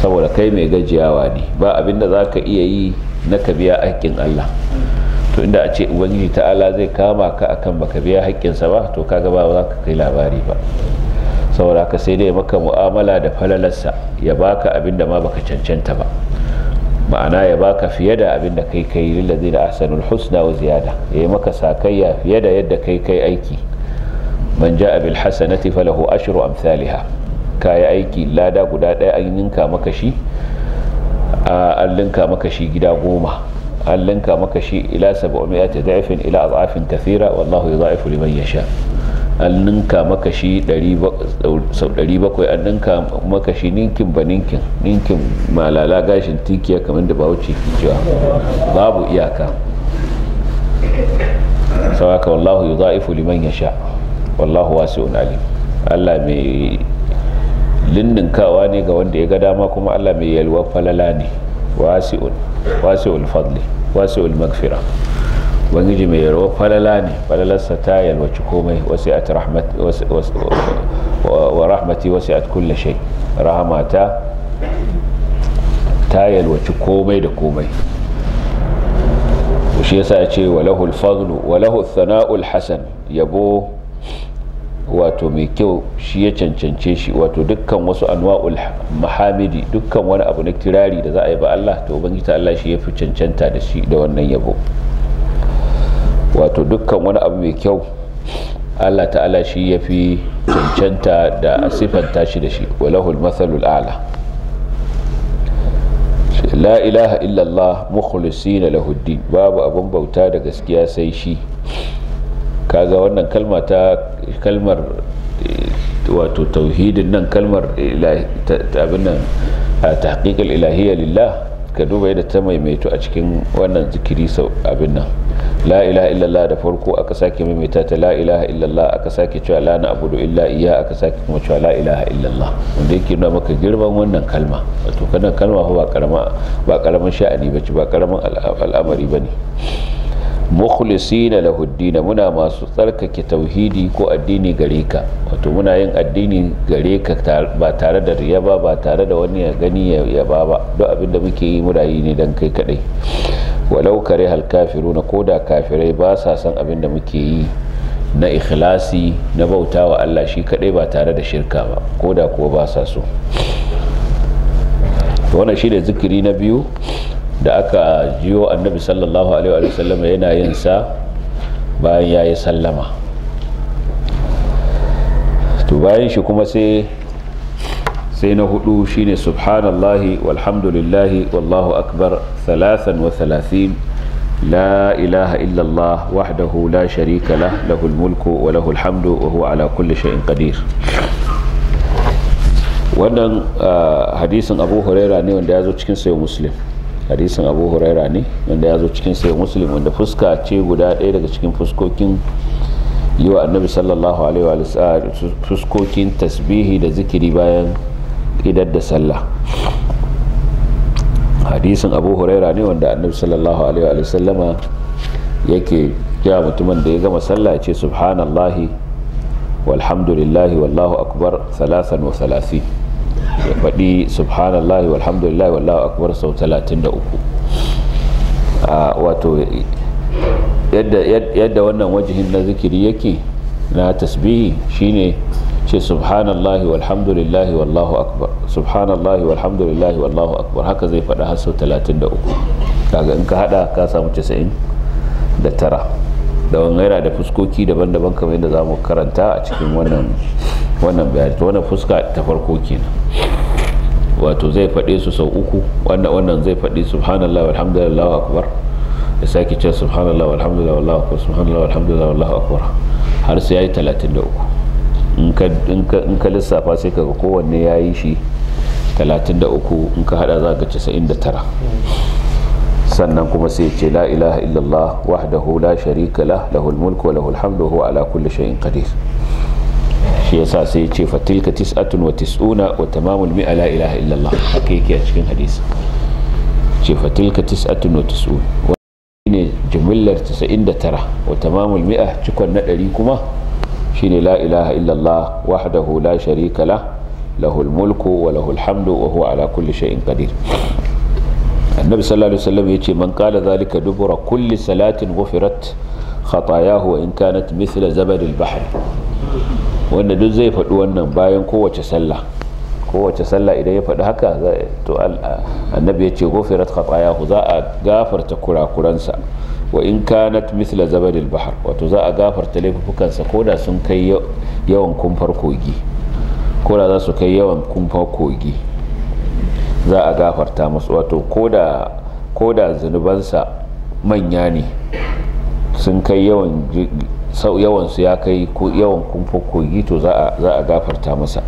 S1: saboda kai mai gajiyawa ne ba abinda za ka iya yi na ka biya haƙƙin Allah to inda a ce ubangiji ta'ala zai kama ka akan baka biya haƙƙinsa ba to kaga ba za ka kai labari ba saboda ka sai dai maka mu'amala da falalarsa ya baka abinda ma baka cancanta ba ma'ana ya baka fiye da abin da kai kai lillazi da ahsanul husna wa ziyada yayi maka sakayya fiye da yadda kai kai aiki man ja'a bil hasanati falahu ashru amsalha kai aiki lada guda ɗaya an ninka maka shi an linka maka shi gida goma an linka maka shi ila 700 da'ifin ila adhafin kathira wallahu yudha'ifu liman yasha an ninka maka shi sau 700 an ninka maka shi ninkin ba ninkin ninkin malala gashin tikiya kamar da bawuce ke cewa babu iyaka sauaka wallahu yi za'ifu liman ya sha wallahu wasi'un alim allah mai linninkawa ne ga wanda ya ga dama kuma allah mai yalwar falala ne wasi'un wasi'ul fadli wasi'ul magfira ubangiji mai yarwa falala ne falalarsa ta yalwaci komai wa rahmati wasi'at kulle shai rahamata ta yalwaci komai da komai shi yasa ya ce walahu alfadlu walahu thana'ul hasan yabo wato mai kyau shi ya cancance shi wato dukkan wasu anwa'ul mahamidi dukkan wani abu na kirari da za a yi ba Allah to ubangiji ta Allah shi ya fi cancanta da shi da wannan yabo wato dukkan wani abu mai kyau Allah ta'ala shi ya fi cancanta da sifanta shi da shi walahul mathalul a'la la ilaha illallah mukhlisina lahuddin babu abun bauta da gaskiya sai shi kaga wannan kalma ta kalmar wato tauhidin nan kalmar abin nan tahqiqul ilahiyya lillah ka duba yadda ta maimaito a cikin wannan zikiri sau abin nan la ilaha illallah da farko aka sake maimaita ta la ilaha illallah aka sake cewa la na abudu illa iya aka sake kuma cewa la ilaha illallah wanda yake nuna maka girman wannan kalma wato kana kalma ba karama ba karamin sha'ani bace ba karamin al'amari bane mukhlisina lahu muna masu tsarkake tauhidi ko addini gare ka wato muna yin addini gare ka ba tare da riya ba ba tare da wani ya gani ya ba ba duk abin da muke yi muna yi ne dan kai kadai walau kare hal kafiruna ko da kafirai ba sa san abin da muke yi na ikhlasi na bautawa Allah shi kadai ba tare da shirka ba ko da kuwa ba sa so wannan shi da zikiri na biyu da aka jiyo annabi sallallahu alaihi wa sallam yana yin sa bayan ya yi sallama to bayan shi kuma sai sai na hudu shine subhanallahi walhamdulillahi wallahu akbar thalathan wa thalathin la ilaha illallah wahdahu la sharika lah lahul mulku wa lahul hamdu wa huwa ala kulli shay'in qadir wannan hadisin abu huraira ne wanda ya zo cikin sayo muslim hadisin abu huraira ne wanda ya zo cikin sayo muslim wanda fuska ce guda ɗaya daga cikin fuskokin yi wa annabi sallallahu alaihi wa fuskokin tasbihi da zikiri bayan idar da sallah hadisin abu huraira ne wanda annabi sallallahu alaihi wa sallama yake ya mutumin da ya gama sallah ce subhanallahi walhamdulillahi wallahu akbar thalathan wa thalathi ya faɗi subhanallahi walhamdulillahi wallahu akbar sau 33 wato yadda wannan wajihin na zikiri yake na tasbihi shine ce subhanallahi walhamdulillahi wallahu akbar subhanallahi walhamdulillahi wallahu akbar haka zai faɗa har sau 33 kaga in ka hada ka samu 90 da tara da yana da fuskoki daban-daban kamar yadda za mu karanta a cikin wannan wannan bayani to wannan fuska ta farko kenan wato zai faɗe su sau uku wannan wannan zai faɗi subhanallahi walhamdulillahi wallahu akbar ya sake ce subhanallahi walhamdulillahi wallahu akbar subhanallahi walhamdulillahi wallahu akbar har sai yayi 33 in ka lissafa sai kaga kowanne ya yi shi 33 in ka hada za ka 99 sannan kuma sai ce la ilaha illallah wahdahu la sharika lah lahul mulku wa lahul hamdu huwa ala kulli shay'in qadir shi yasa sai ce fatilka tis'atun wa tis'una wa tamamul mi'a la ilaha illallah haka yake a cikin hadisi ce fatilka tis'atun wa tis'un ne jimillar 99 wa tamamul mi'a cikon na 100 kuma shine la ilaha illallah wahdahu la sharika lah lahul mulku wa lahul hamdu wa huwa ala kulli shay'in qadir annabi sallallahu alaihi wasallam yace man qala zalika dubura kulli salatin ghufirat khatayahu wa in kanat mithla zabad al-bahr wanda duk zai faɗi wannan bayan kowace sallah kowace sallah idan ya faɗi haka to annabi yace ghufirat khatayahu za a gafarta kurakuransa wa in kanat mithla zabad al-bahr wato za a gafarta laifukansa koda sun kai yawan kumfar kogi koda za su kai yawan kumfar kogi za a gafarta masu wato koda zunubansa manya ne sun kai yawan yawansu ya kai yawan kumfa kogi to za a gafarta masa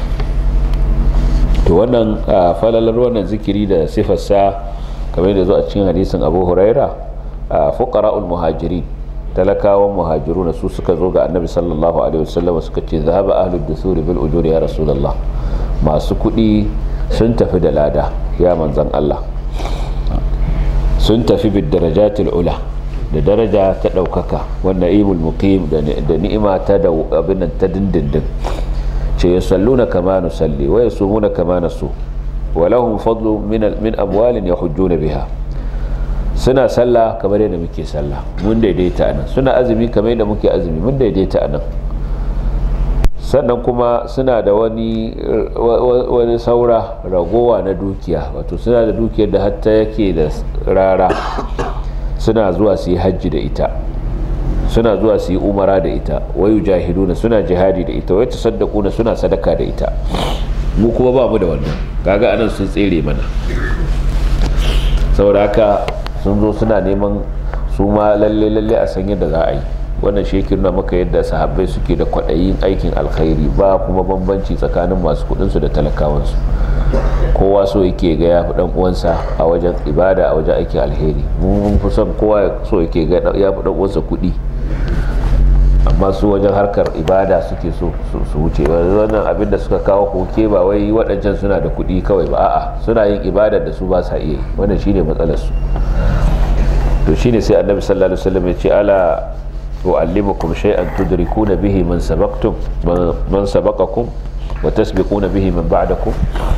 S1: to wannan falalar wannan zikiri da sifarsa kamar da zo a cikin hadisin abu huraira fuqara'ul muhajirin talakawan muhajiruna su suka zo ga annabi sallallahu alaihi wasallam suka ce zahaba ahlud dusuri bil ujuri ya rasulullah masu kuɗi sun tafi da lada ya manzan Allah sun tafi bid darajatil ula da daraja ta ɗaukaka wanda imul muqim da ni'ima ta da abin ta dindindin ce ya salluna kama nusalli wa yasumuna kama nasu wa lahum fadlu min min amwalin yahujjuna biha suna sallah kamar yadda muke sallah mun daidaita anan suna azumi kamar yadda muke azumi mun daidaita anan sannan kuma suna da wani wani saura ragowa na dukiya wato suna da dukiyar da hatta yake da rara suna zuwa su yi hajji da ita suna zuwa su yi umara da ita wayu jahiduna suna jihadi da ita wai tasaddaquna suna sadaka da ita mu kuma ba mu da wannan kaga anan sun tsere mana saboda haka sun zo suna neman su ma lalle lalle a san yadda za a yi wannan shekin na maka yadda sahabbai suke da kwaɗayin aikin alkhairi ba kuma bambanci tsakanin masu kuɗinsu da talakawansu kowa so yake ga ya fi ɗan uwansa a wajen ibada a wajen aikin alheri mun fi son kowa so yake ga ya fi ɗan uwansa kuɗi amma su wajen harkar ibada suke so su wuce wannan abin da suka kawo koke ba wai waɗancan suna da kuɗi kawai ba a'a suna yin ibadar da su ba sa iya wannan shine matsalar su to shine sai annabi sallallahu alaihi wasallam ya ce ala أعلمكم شيئا تدركون به من سبقتم من سبقكم وتسبقون به من بعدكم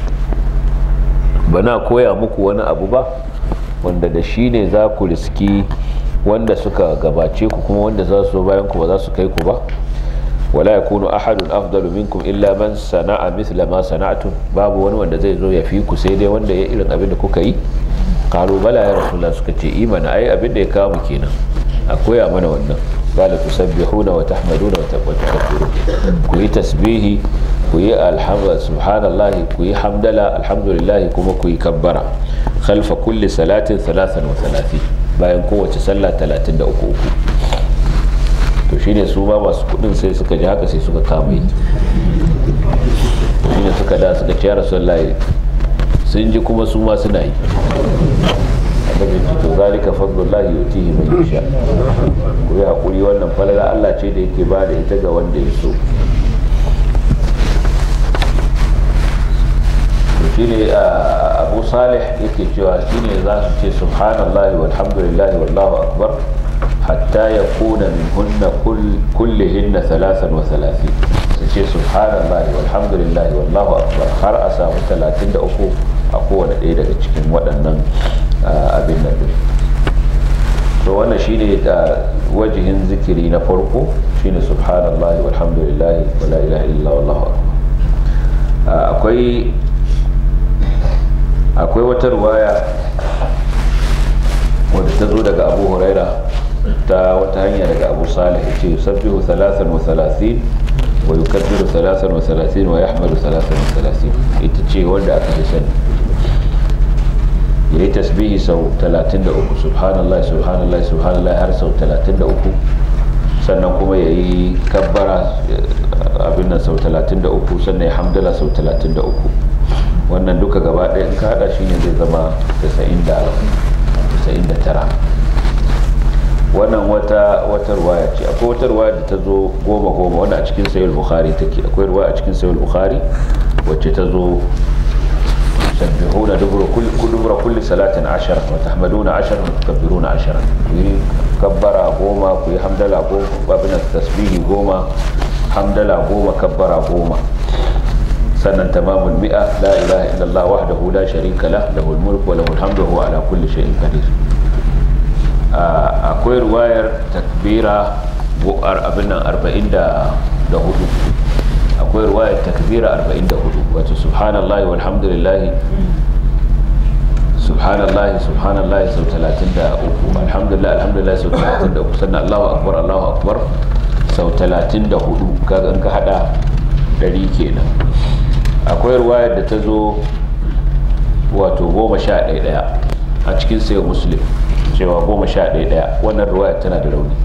S1: bana koya muku wani abu ba wanda da shi ne za ku riski wanda suka gabace ku kuma wanda za su bayan ku ba za su kai ku ba wala yakunu ahadun afdalu minkum illa man sana'a mithla ma sana'tum babu wani wanda zai zo ya fi ku sai dai wanda ya irin abin da kuka yi qalu bala ya rasulullah suka ce imana ai abin da ya kawo mu kenan a koya mana wannan قال تسبحون وتحمدون وتكبرون كوي تسبيحي كوي الحمد سبحان الله كوي حمد لله الحمد لله كما كوي كبرا خلف كل صلاة ثلاثا وثلاثين bayan kowace sallah 33 to shine su ma masu kudin sai suka ji haka sai suka kama yi shine suka da suka ce rasulullahi sun ji kuma su ma suna yi annabi ce to zalika fadlullahi yutihi man yasha ku yi hakuri wannan falala Allah ce da yake bada ita ga wanda ya so to shine Abu Salih yake cewa shine za su ce subhanallahi walhamdulillahi wallahu akbar hatta yakuna minhunna kullihinna thalathan wa thalathin su ce subhanallahi walhamdulillahi wallahu akbar har a samu 33 a kowane ɗaya daga cikin waɗannan abin nan din to wannan shine da wajihin zikiri na farko shine subhanallahi walhamdulillahi wala ilaha illa wallahu akbar akwai akwai wata ruwaya wadda ta zo daga abu huraira ta wata hanya daga abu salih ya ce yusabbihu thalathan wa thalathin wa yukabbiru thalathan wa thalathin wa yahmadu thalathan wa thalathin ita ce wanda aka fi sani ya yi tasbihi sau 33 subhanallah subhanallah subhanallah har sau 33 sannan kuma ya yi kabbara abin nan sau 33 sannan ya hamdala sau 33 wannan duka gaba ɗaya in ka haɗa shi ne zai zama 99 wannan wata wata ruwaya ce akwai wata ruwaya da ta zo goma goma wanda a cikin sayul bukhari take akwai ruwaya a cikin sayul bukhari wacce ta zo تسبحون دبر كل دبر كل صلاة عشرة وتحمدون عشرة وتكبرون عشرة كبر قوما كي حمد لله قوما وابن التسبيح قوما حمد لله قوما كبر قوما sannan tamamul mi'a la ilaha illallah wahdahu la sharika lah lahul mulku wa lahul hamdu wa huwa ala kulli shay'in qadir akwai ruwayar takbira abin nan 44 akwai ruwayar takbira 44 wato subhanallahi walhamdulillahi subhanallahi subhanallahi sau 33 alhamdulillah alhamdulillah sau 33 sannan allahu akbar allahu akbar sau 34 kaga ka hada 100 kenan akwai ruwayar da ta zo wato goma sha ɗaya a cikin sayo muslim cewa goma sha ɗaya wannan ruwayar tana da rauni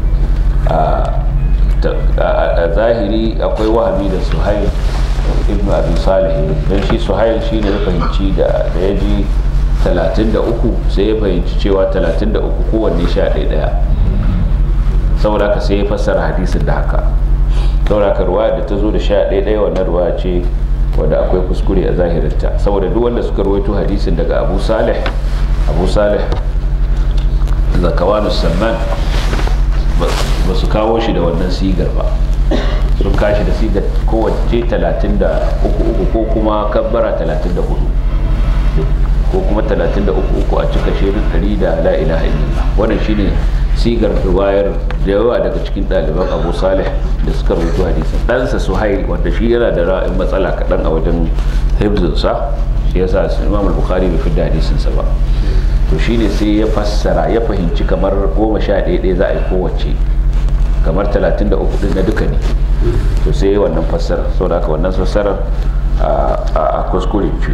S1: a zahiri akwai wahami da suhail ibn abi salih don shi suhail shi ne ya fahimci da ya ji 33 sai ya fahimci cewa 33 kowanne sha ɗaya saboda haka sai ya fassara hadisin da haka saboda haka ruwa da ta zo da sha ɗaya wannan ruwa ce wadda akwai kuskure a zahirinta saboda duk wanda suka rawaito hadisin daga abu salih abu salih zakawanu samman ba su kawo shi da wannan sigar ba sun kashi da sigar kowace 33 ko kuma kabbara 34 ko kuma 33 a cika shirin 100 da la ilaha illallah wannan shine sigar riwayar da yawa daga cikin ɗaliban abu salih da suka rubuta hadisi ɗansa suhail wanda shi yana da ra'ayin matsala kaɗan a wajen hibzinsa shi yasa imam al-bukhari bai fidda hadisinsa ba to shine sai ya fassara ya fahimci kamar goma sha ɗaya ɗaya za a yi kowace kamar 33 ɗin na duka ne to sai wannan fassarar saboda haka wannan fassarar a kuskure ce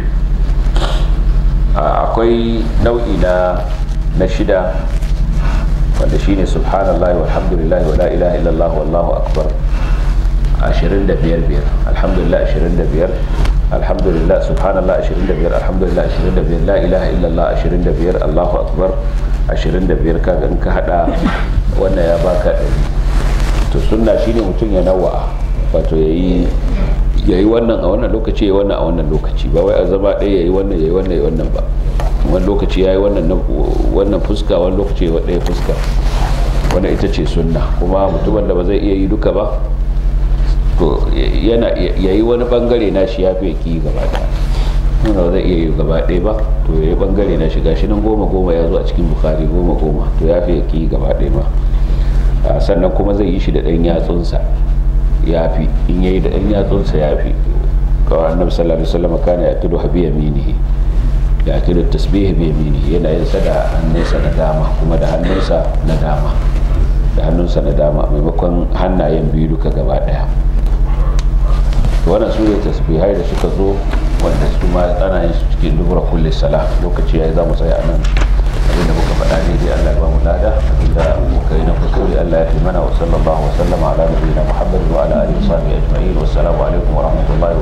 S1: akwai nau'i na na shida wanda shine subhanallah walhamdulillah wa la ilaha illallah wallahu akbar 25 biyar alhamdulillah 25 alhamdulillah subhanallah 25 alhamdulillah 25 la ilaha illallah 25 allahu akbar 25 kaga in ka hada wannan ya baka ɗari to sunna shine mutum ya nawa wato yayi yayi wannan a wannan lokaci yayi wannan a wannan lokaci ba wai a zama ɗaya yayi wannan yayi wannan yayi wannan ba wani lokaci yayi wannan wannan fuska wani lokaci yayi ɗaya fuska wannan ita ce sunna kuma mutumin da ba zai iya yi duka ba to yana yayi wani bangare na shi yafi ki gaba ɗaya nuna ba zai iya yi gaba ɗaya ba to yayi bangare na shi gashi nan goma goma ya zo a cikin bukari goma goma to yafi ki gaba ɗaya ma sannan kuma zai yi shi da ɗan yatsunsa ya fi in yayi da ɗan yatsunsa ya fi kawai annabi sallallahu alaihi wasallam kana ya tudu habi yaminihi ya tudu tasbihi bi yaminihi yana yin sa da hannunsa na dama kuma da hannunsa na dama da hannunsa na dama maimakon hannayen biyu duka gaba daya wannan su ne tasbihai da suka zo wanda su ma ana yin su cikin dubura kulli sala lokaci yayi za mu tsaya a nan abinda muka faɗa daidai Allah ya ba mu lada abinda muka yi na kuskure Allah ya fi mana wa sallallahu wa sallama ala nabiyina Muhammad wa ala alihi wa sahbihi ajma'in wassalamu alaikum wa rahmatullahi